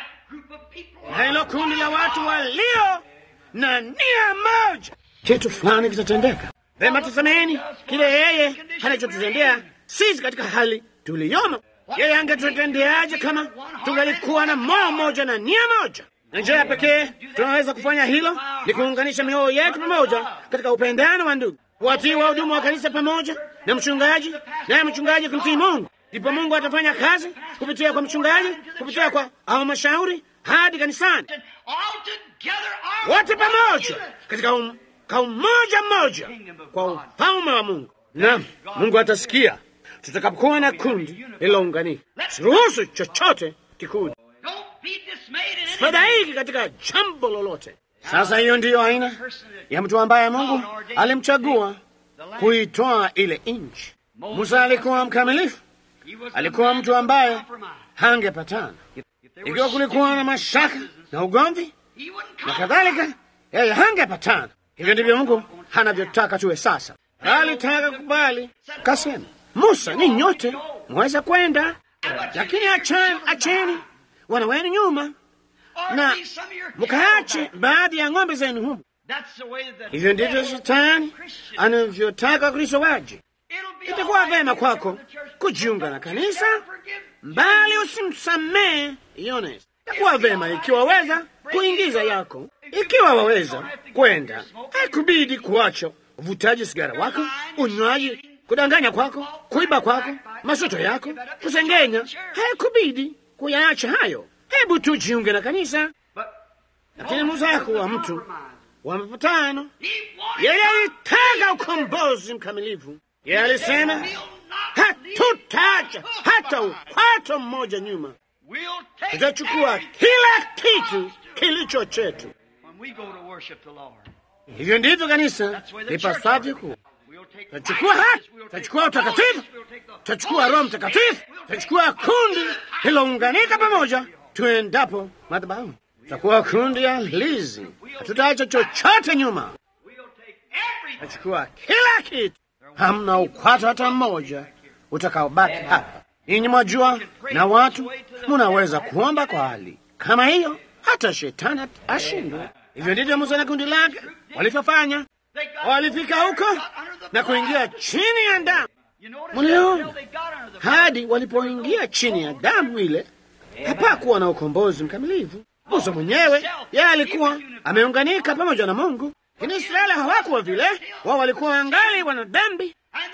na hilo kundi la watu walio na nia moja, kitu fulani kitatendeka. Vema, tazameni kile yeye anachotutendea sisi katika hali tuliyomo. Yeye angetutendeaje kama tungalikuwa na moyo moja na nia moja? Na njia ya pekee tunaweza kufanya hilo ni kuunganisha mioyo yetu pamoja katika upendano wa ndugu, watii wa huduma wa kanisa pamoja na mchungaji, naye mchungaji kumtii Mungu. Ndipo Mungu atafanya kazi kupitia kwa mchungaji, kupitia kwa halmashauri hadi kanisani, wote pamoja katika um, kwa umoja mmoja kwa ufalme wa Mungu. Naam, Mungu atasikia tutakapokuwa na kundi lililounganika. Siruhusu chochote kikuja. asifadhaiki katika jambo lolote. Sasa hiyo ndiyo aina ya mtu ambaye Mungu alimchagua kuitoa ile nchi. Musa alikuwa mkamilifu, alikuwa mtu ambaye hangepatana. Ikiwa kulikuwa na mashaka na ugomvi na kadhalika, yeye hangepatana. Hivyo ndivyo Mungu anavyotaka tuwe sasa. Alitaka kubali, kasema, Musa, ni nyote mweza kwenda, lakini acheni, acheni wana wenu nyuma na mkaache baadhi ya ng'ombe zenu humu. Hivyo ndivyo shetani anavyotaka Kristo waje. Itakuwa vema kwako kujiunga na kanisa, mbali usimsamehe Yonesi. Itakuwa vema ikiwa waweza kuingiza yako, ikiwa waweza kwenda. Haikubidi kuacha uvutaji sigara wako, unywaji, kudanganya kwako, kuiba kwako, masoto yako, kusengenya. Haikubidi kuyaacha hayo. Hebu tu jiunge na kanisa. Lakini Musa hakuwa mtu wa mapatano. Yeye alitaka ukombozi mkamilifu. Yeye alisema hatutaacha hata ukwato mmoja nyuma, tutachukua kila kitu kilicho chetu. Hivyo ndivyo kanisa lipasavyo kuwa. Tutachukua haki, tutachukua utakatifu, tutachukua Roho Mtakatifu, tutachukua kundi lilounganika pamoja tuendapo madhabahu. Tutakuwa kundi ya lizi, hatutaacha chochote nyuma. Tutachukua kila kitu, hamna ukwato hata mmoja utakaobaki hapa. Ninyi mwajua, na watu munaweza kuomba kwa hali kama hiyo, hata shetani ashindwe. Hivyo ndivyo Musa na kundi lake walivyofanya. Walifika huko na kuingia chini ya damu. Mliona hadi walipoingia chini ya damu ile, hapakuwa na ukombozi mkamilifu. Musa mwenyewe yeye alikuwa ameunganika pamoja na Mungu, lakini Israeli hawakuwa vile. Wao walikuwa wangali wana dhambi,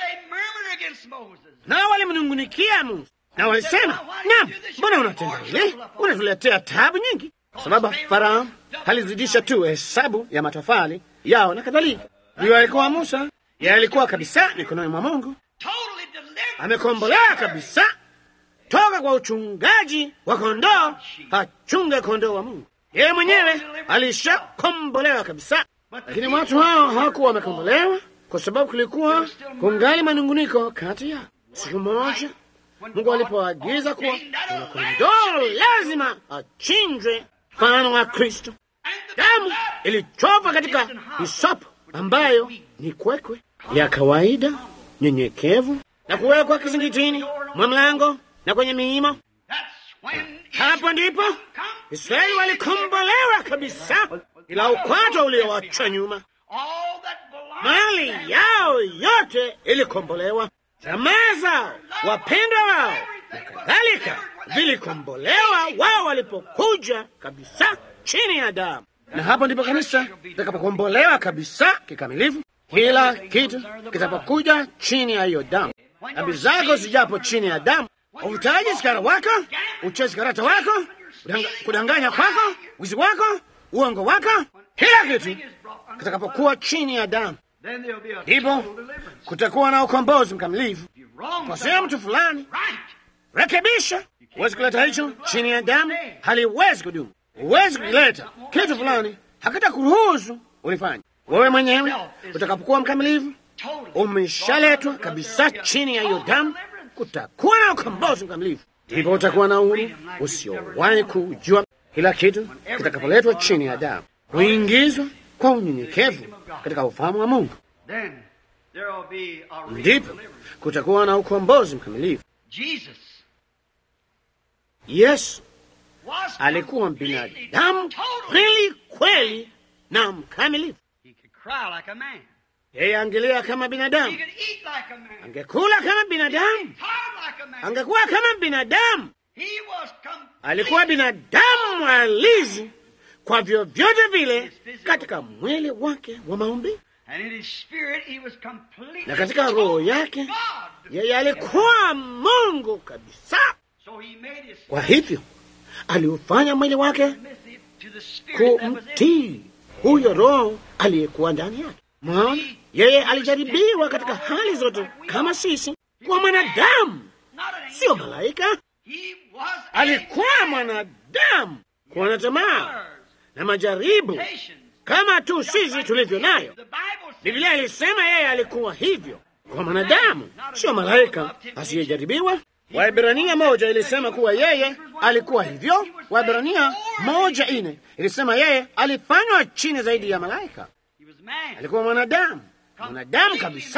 nao walimnungunikia Musa na walisema, naam, mbona unatenda hili? Unatuletea tabu nyingi, kwa sababu Farao alizidisha tu hesabu ya matofali yao na kadhalika. Huyo alikuwa Musa, yeye alikuwa kabisa mikononi mwa Mungu, amekombolewa kabisa toka kwa uchungaji wa kondoo, achunge kondoo wa Mungu. Yeye mwenyewe alishakombolewa kabisa, lakini watu hao hawakuwa wamekombolewa kwa sababu kulikuwa kungali manunguniko kati yao. Siku moja Mungu alipoagiza kuwa kuna kondoo lazima achinjwe mfano wa Kristo, damu ilichopwa katika hisopo ambayo ni kwekwe ya kawaida nyenyekevu, na kuwekwa kizingitini mwa mlango na kwenye miimo. Hapo ndipo Israeli walikombolewa kabisa, ila ukwato uliowacha nyuma, mali yao yote ilikombolewa, jamaa zao, wapendwa wao na kadhalika vilikombolewa wao walipokuja kabisa chini ya damu. Na hapo ndipo kanisa litakapokombolewa kabisa kikamilifu, kila kitu kitapokuja chini ya hiyo damu. Dhambi zako zijapo chini ya damu, uvutaji sigara wako, uchezi karata wako, kudanga, kudanganya kwako, wizi wako, uongo wako, kila kitu kitakapokuwa chini ya damu, ndipo kutakuwa na ukombozi mkamilifu. Kosea mtu fulani, rekebisha. Huwezi kuleta hicho chini ya damu, haliwezi kudumu. Huwezi kuleta kitu fulani, hakita kuruhusu ulifanya wewe mwenyewe. Utakapokuwa mkamilifu, umeshaletwa kabisa chini ya hiyo damu, kutakuwa na ukombozi mkamilifu, ndipo utakuwa na uhuru usiowahi kujua. Kila kitu kitakapoletwa chini ya damu, kuingizwa kwa unyenyekevu katika ufahamu wa Mungu, ndipo kutakuwa na ukombozi mkamilifu. Yesu alikuwa binadamu kweli kweli na mkamilifu. Yeye angelia kama binadamu, angekula kama binadamu, angekuwa kama binadamu. Alikuwa binadamu halisi kwa vyovyote vile katika mwili wake wa maumbile, na katika roho yake yeye alikuwa Mungu kabisa. Kwa hivyo aliufanya mwili wake kumtii huyo Roho aliyekuwa ndani yake. Mwaona, yeye alijaribiwa katika hali zote kama sisi, kwa mwanadamu, sio malaika. Alikuwa mwanadamu. kuwa na tamaa na majaribu kama tu sisi tulivyo nayo. Biblia ilisema yeye alikuwa hivyo kwa mwanadamu, sio malaika asiyejaribiwa. Waibrania moja ilisema kuwa yeye alikuwa hivyo. Waibrania moja ine ilisema yeye alifanywa chini zaidi ya malaika. Alikuwa mwanadamu, mwanadamu kabisa,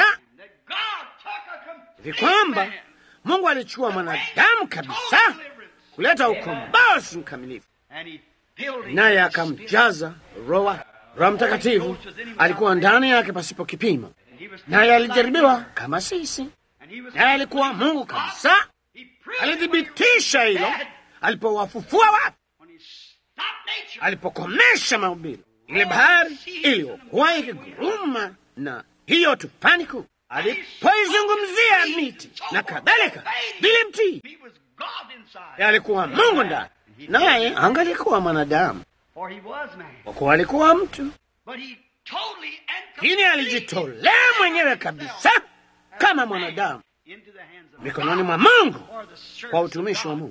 hivi kwamba Mungu alichukua mwanadamu kabisa kuleta ukombozi mkamilifu, naye akamjaza Roho Roho Mtakatifu alikuwa ndani yake pasipo kipimo, naye alijaribiwa kama sisi, naye alikuwa Mungu kabisa. Alithibitisha hilo alipowafufua watu, alipokomesha maumbile, ile bahari iliyokuwa ikiguruma na hiyo tufani kuu, alipoizungumzia miti na kadhalika, vile mtii, alikuwa Mungu ndani, naye angalikuwa mwanadamu kwa kuwa alikuwa mtu, lakini alijitolea mwenyewe kabisa kama mwanadamu mikononi mwa Mungu kwa utumishi wa Mungu,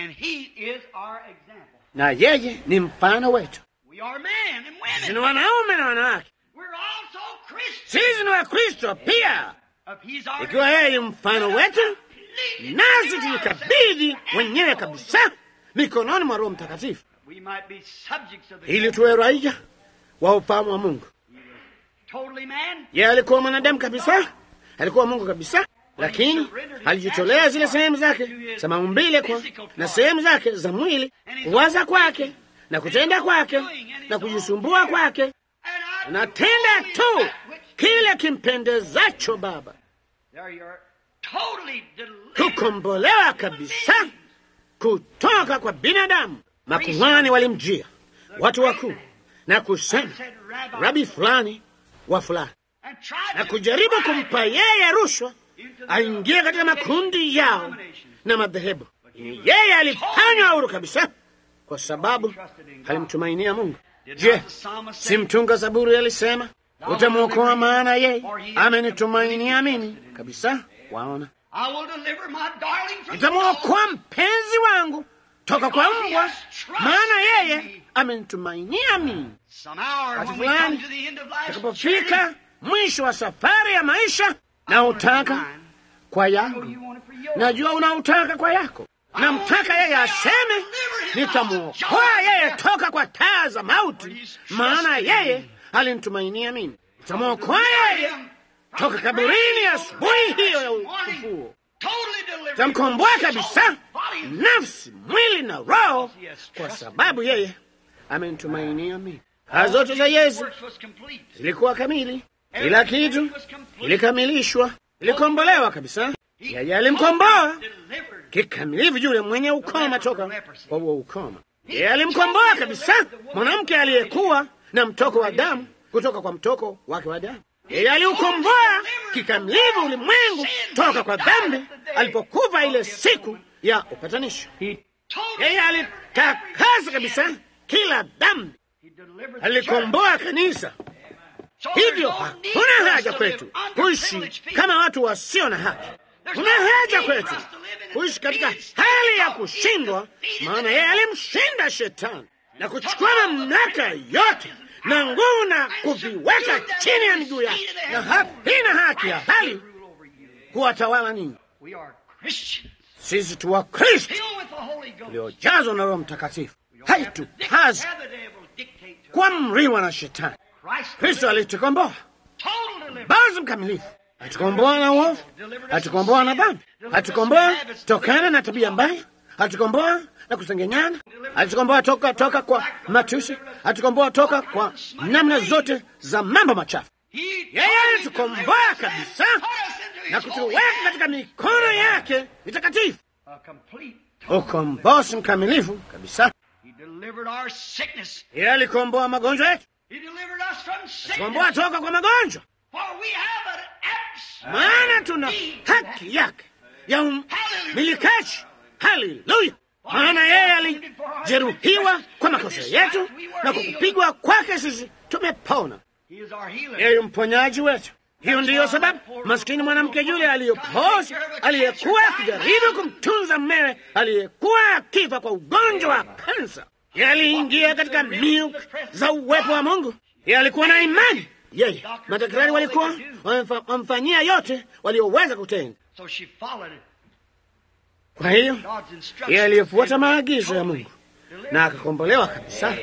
na yeye ni mfano wetu. Sisi ni wanaume na wanawake, sisi ni Wakristo pia. Ikiwa yeye ni mfano wetu, nasi tulikabidhi wenyewe kabisa mikononi mwa Roho Mtakatifu ili tuwe raia wa ufahamu wa Mungu. Yeye alikuwa mwanadamu kabisa, alikuwa Mungu kabisa, lakini alijitolea zile sehemu zake za maumbile kwa na sehemu zake za mwili, kuwaza kwake na kutenda kwake na kujisumbua kwake, anatenda tu kile kimpendezacho Baba. Kukombolewa kabisa kutoka kwa binadamu. Makuhani walimjia watu wakuu na kusema rabi fulani wa fulani, na kujaribu kumpa yeye rushwa aingie katika makundi yao na madhehebu. Yeye alifanywa huru kabisa kwa sababu alimtumainia Mungu. Je, si mtunga Zaburi alisema utamwokoa, maana yeye amenitumainia mimi kabisa. Waona, nitamwokoa mpenzi wangu toka kwa mbwa, maana yeye amenitumainia mimi. Wakati fulani takapofika mwisho wa safari ya maisha, na utaka kwa yangu, najua unautaka kwa yako, namtaka yeye aseme, nitamwokoa yeye toka kwa taa za mauti, maana yeye alinitumainia mimi. Nitamwokoa yeye toka kaburini asubuhi hiyo ya ufufuo tamkomboa kabisa nafsi, mwili na roho, kwa sababu yeye amenitumainia mimi. Kazi zote za Yesu zilikuwa kamili, kila kitu ilikamilishwa, ilikombolewa kabisa. Yeye alimkomboa kikamilifu yule mwenye ukoma toka kwa huo ukoma. Yeye alimkomboa kabisa mwanamke aliyekuwa na mtoko wa damu kutoka kwa mtoko wake wa damu. Yeye aliukomboa kikamilifu ulimwengu toka kwa dhambi alipokufa ile siku ya upatanisho. Yeye alitakasa kabisa kila dhambi, alikomboa kanisa. Hivyo hakuna haja kwetu kuishi kama watu wasio na haki. Kuna haja kwetu kuishi katika hali ya kushindwa, maana yeye alimshinda shetani na kuchukua mamlaka yote na nguvu na kuviweka chini ya miguu yake, na havina haki ya hali kuwatawala ninyi. Sisi tu Wakristo tuliojazwa na Roho Mtakatifu, haitupazi kuamriwa na shetani. Kristo alitukomboa bazi mkamilifu, atukomboa na uovu, atukomboa na dhambi, atukomboa tokana na tabia mbaya, atukomboa na kusengenyana, atukomboa toka toka kwa matusi, atukomboa toka kwa namna zote za mambo machafu. Yeye alitukomboa kabisa na kutuweka katika mikono yake mitakatifu, ukombozi mkamilifu kabisa. Yeye alikomboa magonjwa yetu, atukomboa toka kwa magonjwa, maana tuna haki yake ya umilikaji. Haleluya! Maana yeye alijeruhiwa kwa makosa yetu na kwa kupigwa kwake sisi tumepona. Yeye mponyaji wetu. Hiyo ndiyo sababu maskini mwanamke yule aliyopoza, aliyekuwa akijaribu kumtunza mmewe aliyekuwa akifa kwa ugonjwa wa kansa, Yeye aliingia katika milk za uwepo wa Mungu. Yeye alikuwa na imani. Yeye madaktari walikuwa wamemfa- wamfanyia yote walioweza kutenda. So she followed Kwa hiyo God's instructions. yeye aliyefuata maagizo ya Mungu na akakombolewa kabisa.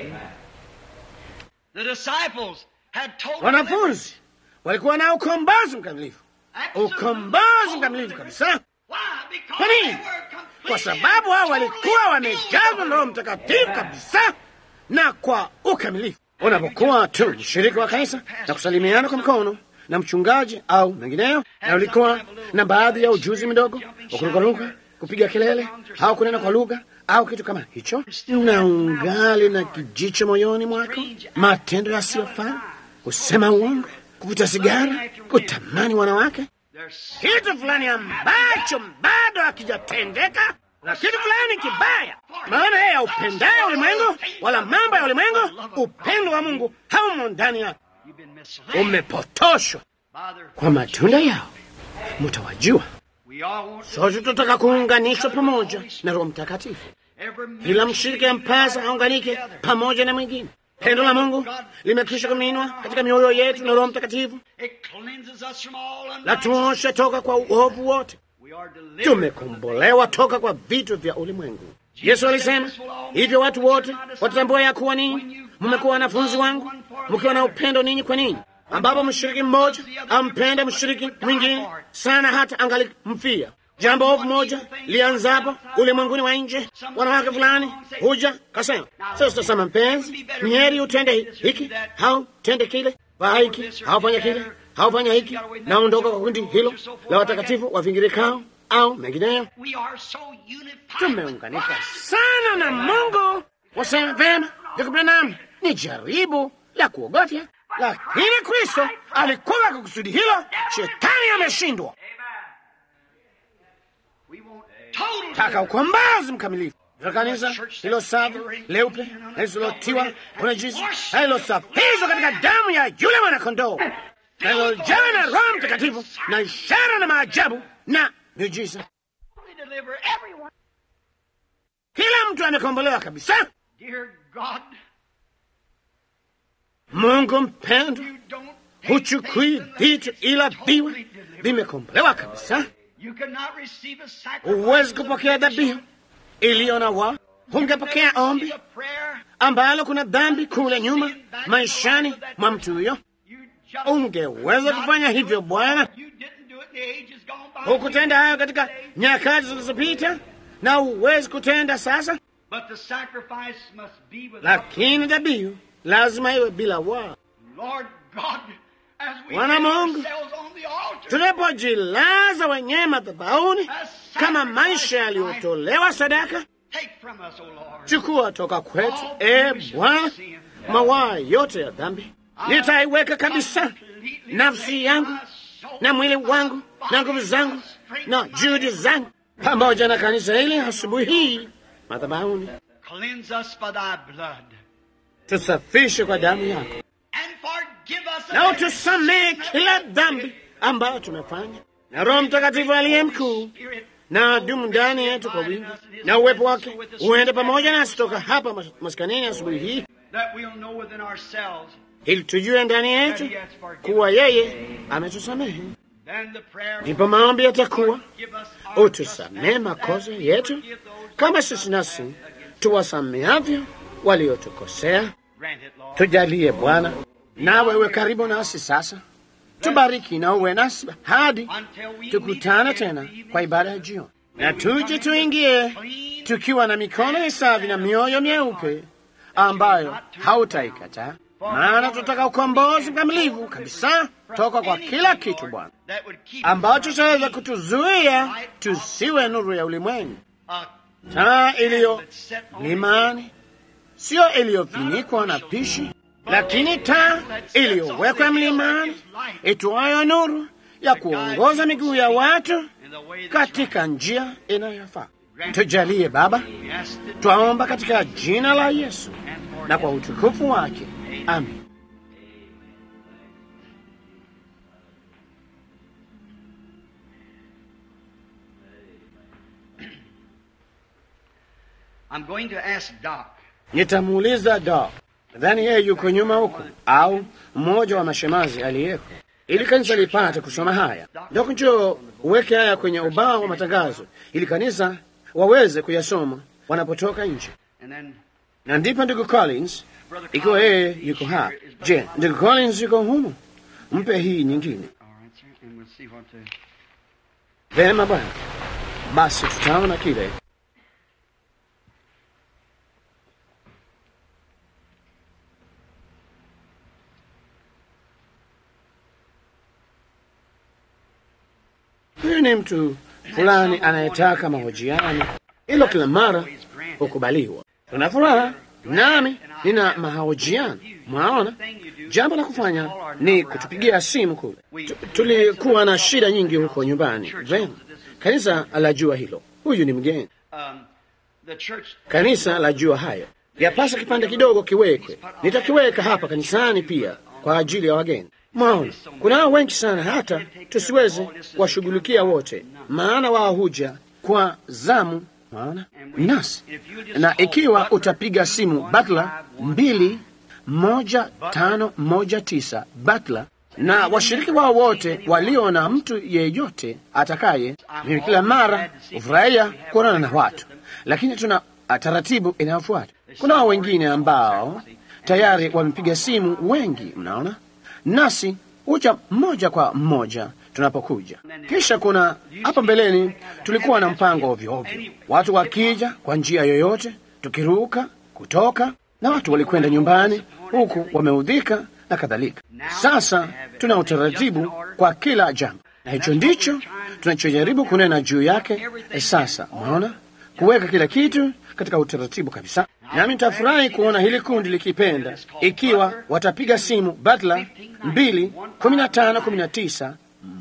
The disciples had told Wanafunzi walikuwa na ukombozi mkamilifu, ukombozi mkamilifu kabisa. Why? Because Kwa nini? they were completely Kwa sababu hao and walikuwa totally wamejazwa filled na with Roho the Mtakatifu Word. kabisa na kwa ukamilifu. Unapokuwa tu mshiriki wa kanisa na kusalimiana kwa mkono na mchungaji au mengineyo, na ulikuwa na baadhi ya ujuzi mdogo wa kurukaruka, kupiga kelele au kunena kwa lugha au kitu kama hicho, na ungali na kijicho moyoni mwako, matendo yasiyofaa, kusema uongo, kuvuta sigara, kutamani wanawake, There's kitu fulani ambacho bado hakijatendeka na kitu fulani kibaya. Maana yeye aupendaye ulimwengu wala mambo ya ulimwengu, upendo wa Mungu haumo ndani yake. you've been misled Umepotoshwa by their kwa matunda yao, mtawajua. We all want Sote tunataka kuunganishwa pamoja na Roho Mtakatifu. every Kila mshiriki ampasa aunganike pamoja na mwingine. Pendo la Mungu limekwisha kuminwa katika mioyo yetu na Roho Mtakatifu, It cleanses us from all la unrighteousness. tuoshe toka kwa uovu wote. We are delivered tumekombolewa toka kwa vitu vya ulimwengu. Yesu alisema hivyo, watu wote watatambua ya kuwa ninyi mmekuwa wanafunzi wangu mkiwa na upendo ninyi kwa ninyi, ambapo mshiriki mmoja ampenda mshiriki mwingine sana hata angalimfia. Jambo ovu moja lianzapo ulimwenguni wa nje, wanawake fulani huja kasema, sasa tutasema mpenzi, ni heri utende hiki au tende kile, vaa hiki au fanya kile au fanya hiki, naondoka kwa kundi hilo la watakatifu wavingirikao au mengineyo. We are so unified. Tumeunganika sana na Mungu. Wasema vema, ndugu Branham, ni jaribu la kuogofya, lakini Kristo alikuwa kwa kusudi hilo. Shetani ameshindwa. We want total Taka ukombozi mkamilifu za kanisa hilo safi leupe na lisilotiwa unajisi na lilosafishwa katika damu ya yule mwanakondoo na lilojawa na Roho Mtakatifu na ishara na maajabu na miujiza. We deliver everyone. Kila mtu amekombolewa kabisa. Dear God, Mungu mpendwa, you don't take huchukui things vitu unless ila it's viwe totally delivered. vimekombolewa kabisa. You cannot receive a sacrifice. Huwezi kupokea dhabihu iliyo na wa, hungepokea ombi A prayer. ambalo kuna dhambi kule nyuma maishani mwa mtu huyo. You just Ungeweza kufanya hivyo Bwana, You didn't do it. The age is gone by. hukutenda hayo katika nyakati zilizopita na huwezi kutenda sasa, But the sacrifice must be without. lakini dhabihu lazima iwe bila wa. Lord God, as we Bwana lay Mungu, ourselves on the altar, Tunapojilaza wenyewe madhabahuni kama maisha yaliyotolewa sadaka, take from us, O Lord. chukua toka kwetu, e Bwana, mawaa yote ya dhambi. Nitaiweka kabisa nafsi yangu na mwili wangu na nguvu zangu na juhudi zangu pamoja na kanisa hili asubuhi hii madhabahuni, Cleanse us by thy blood. tusafishe kwa damu yako And forgive us na of every utusamehe sin kila dhambi ambayo tumefanya, na Roho Mtakatifu aliye mkuu Spirit, na dumu ndani yetu kwa wingi, na uwepo wake uende pamoja nasi toka hapa mas- maskanini asubuhi hii, that we'll know within ourselves. ili tujue ndani yetu kuwa yeye ametusamehe. Then the prayer Ndipo maombi yatakuwa give us our utusamehe makosa yetu kama sisi nasi tuwasamehavyo waliotukosea. grant it, Lord. Tujalie Bwana, nawe uwe karibu nasi sasa, tubariki na uwe nasi hadi Until we tukutane meet tena again kwa ibada ya jioni, na tuje tuingie tukiwa na mikono misafi na mioyo myeupe ambayo hautaikataa, maana tunataka ukombozi mkamilifu kabisa toka kwa kila kitu Bwana that would keep ambacho chaweza kutuzuia tusiwe nuru ya ulimwengu, a taa iliyo that's set on limani, sio iliyofunikwa na pishi, lakini taa iliyowekwa mlimani, itoayo nuru ya kuongoza miguu ya watu in the way that's katika njia inayofaa. Tujalie Baba, right. Asked it twaomba katika jina la Yesu and for na kwa utukufu wake, amen. I'm going to ask Doc Nitamuuliza Doc, nadhani yeye yuko nyuma huku, au mmoja wa mashemazi aliyeko, ili kanisa lipate kusoma haya. Doc, njoo uweke haya kwenye ubao wa matangazo, ili kanisa waweze kuyasoma wanapotoka nje. And then Na ndipo ndugu Collins, ikiwa yeye yuko hapa. Je, ndugu Collins yuko humu? Mpe hii nyingine. all right, sir, and we'll see what the Vema bwana, basi tutaona kile. Huyu ni mtu fulani anayetaka mahojiano, ilo kila mara hukubaliwa. Tuna furaha, nami nina mahojiano. Mwaona, jambo la kufanya ni kutupigia simu kule. Tu- Tulikuwa na shida nyingi huko nyumbani. Vema, kanisa lajua hilo. Huyu ni mgeni, um, the church kanisa lajua hayo. Yapasa kipande kidogo kiwekwe. Nitakiweka hapa kanisani pia kwa ajili ya wageni. Mwaona, kunao wengi sana, hata tusiweze kuwashughulikia wote, maana wao huja kwa zamu. Mwaona nasi, na ikiwa utapiga simu Butler mbili moja tano moja tisa Butler na washiriki wao wote walio na mtu yeyote atakaye, mimi kila mara hufurahia kuonana na watu, lakini tuna taratibu inayofuata. Kuna wengine ambao tayari wamepiga simu, wengi mnaona, nasi huja mmoja kwa mmoja tunapokuja. Kisha kuna hapa mbeleni, tulikuwa na mpango ovyo ovyo, watu wakija kwa njia yoyote, tukiruka kutoka, na watu walikwenda nyumbani huku wameudhika na kadhalika. Sasa tuna utaratibu kwa kila jambo, na hicho ndicho tunachojaribu kunena juu yake. E, sasa mwaona, kuweka kila kitu katika utaratibu kabisa. Nami nitafurahi kuona hili kundi likipenda, ikiwa watapiga simu Butler mbili kumi na tano kumi na tisa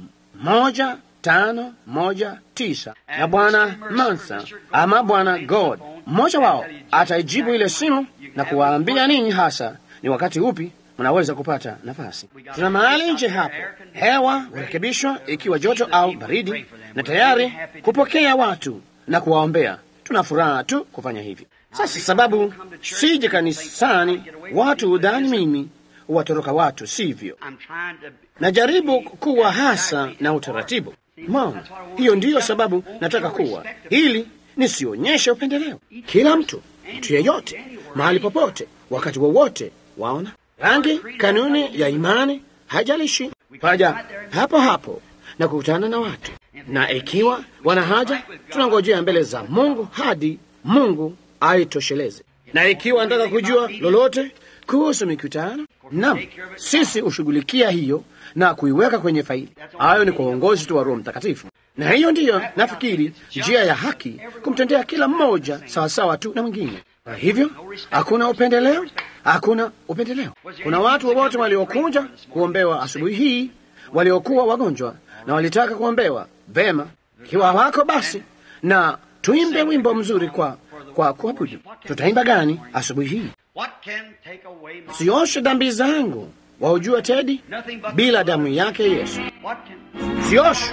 moja tano moja tisa na bwana Mansa ama bwana God, mmoja wao ataijibu ile simu na kuwaambia ninyi hasa ni wakati upi mnaweza kupata nafasi. Tuna mahali nje hapo, hewa hurekebishwa ikiwa joto au baridi, na tayari kupokea watu na kuwaombea. Tuna furaha tu kufanya hivi. Sasa sababu sije kanisani, watu udhani mimi huwatoroka watu, sivyo? I'm trying to Najaribu kuwa hasa na utaratibu. Mwaona, hiyo ndiyo sababu nataka kuwa ili nisionyeshe upendeleo. Kila mtu, mtu yeyote, mahali popote, wakati wowote, waona rangi, kanuni ya imani haijalishi, paja hapo hapo na kukutana na watu, na ikiwa wana haja, tunangojea mbele za Mungu hadi Mungu aitosheleze. Na ikiwa nataka kujua lolote kuhusu mikutano, nam sisi hushughulikia hiyo na kuiweka kwenye faili. Hayo ni kwa uongozi tu wa Roho Mtakatifu, na hiyo ndiyo nafikiri njia ya haki, kumtendea kila mmoja sawasawa tu na mwingine. Kwa hivyo hakuna upendeleo, hakuna upendeleo. Kuna watu wowote waliokuja kuombewa asubuhi hii waliokuwa wagonjwa na walitaka kuombewa vema. Ikiwa wako basi, na tuimbe wimbo mzuri kwa kwa kuabudu. Tutaimba gani asubuhi hii? what can take away my Sioshe dhambi zangu, waujua Tedi, bila damu yake Yesu what can sioshe.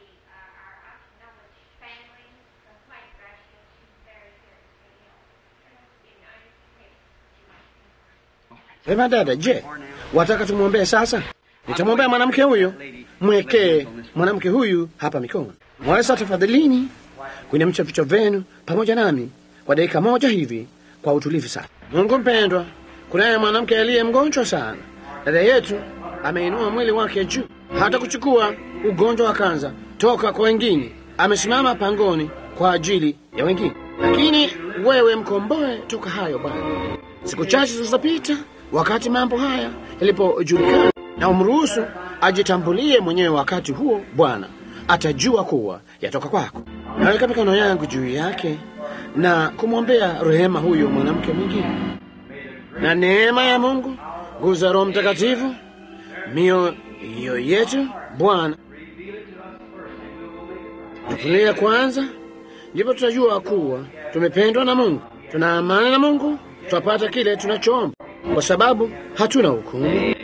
Vema dada, je, wataka tumwombee sasa? Nitamwombea mwanamke huyo, mwekee mwanamke huyu hapa mikono. Mwaweza tafadhalini kuinamisha vichwa vyenu pamoja nami kwa dakika moja hivi kwa utulivu sana. Mungu mpendwa, kunaye mwanamke aliye mgonjwa sana. Dada yetu ameinua mwili wake juu, hata kuchukua ugonjwa wa kanza toka kwa wengine. Amesimama pangoni kwa ajili ya wengine, lakini wewe mkomboe toka hayo Bwana. Siku chache zilizopita, wakati mambo haya yalipojulikana, na umruhusu ajitambulie mwenyewe. Wakati huo Bwana atajua kuwa yatoka kwako. Naweka mikono yangu juu yake na kumwombea rehema huyo mwanamke mwingine, na neema ya Mungu, nguvu za Roho Mtakatifu, mioyo yetu Bwana tufunulie kwanza, ndipo tutajua kuwa tumependwa na Mungu, tuna amani na Mungu, tutapata kile tunachoomba, kwa sababu hatuna hukumu.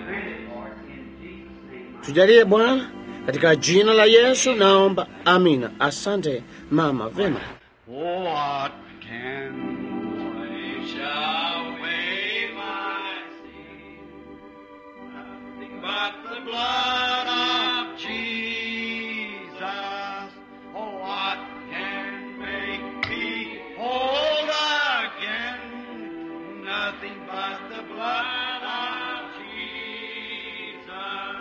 Tujalie Bwana, katika jina la Yesu naomba, amina. Asante mama, vema. What can wash away my sin. Nothing but the blood of Jesus. Oh, what can make me whole again? Nothing but the blood of Jesus.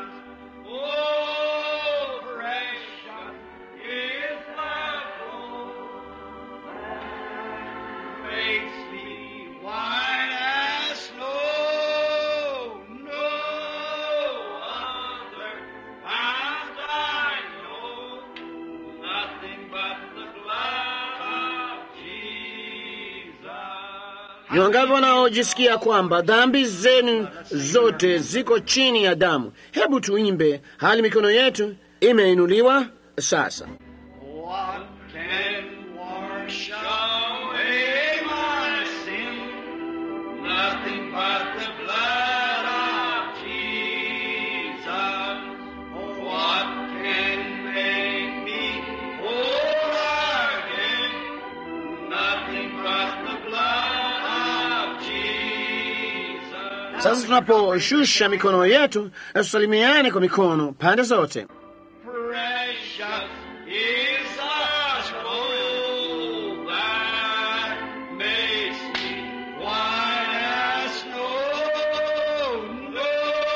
Oh, precious is the flow that makes me white as snow. No other fount I know, nothing but the blood of Jesus. Ni wangapi wanaojisikia kwamba dhambi zenu zote ziko chini ya damu? Hebu tuimbe hali mikono yetu imeinuliwa sasa. What can wash away my sin? Nothing but the blood of Jesus. Oh, what can make me whole again? Nothing but the blood of Jesus. Sasa tunaposhusha mikono yetu, na tusalimiane kwa mikono pande zote. Precious is the scroll that makes me white as snow. No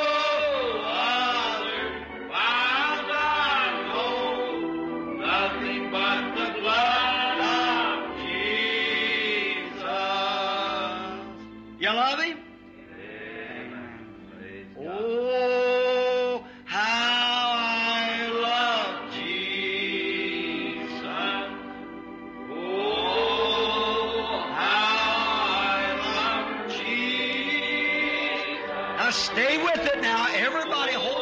other found I know, nothing but the blood of Jesus. You love him? Oh, how I love Jesus. Oh, how I love Jesus. Now stay with it now. Everybody hold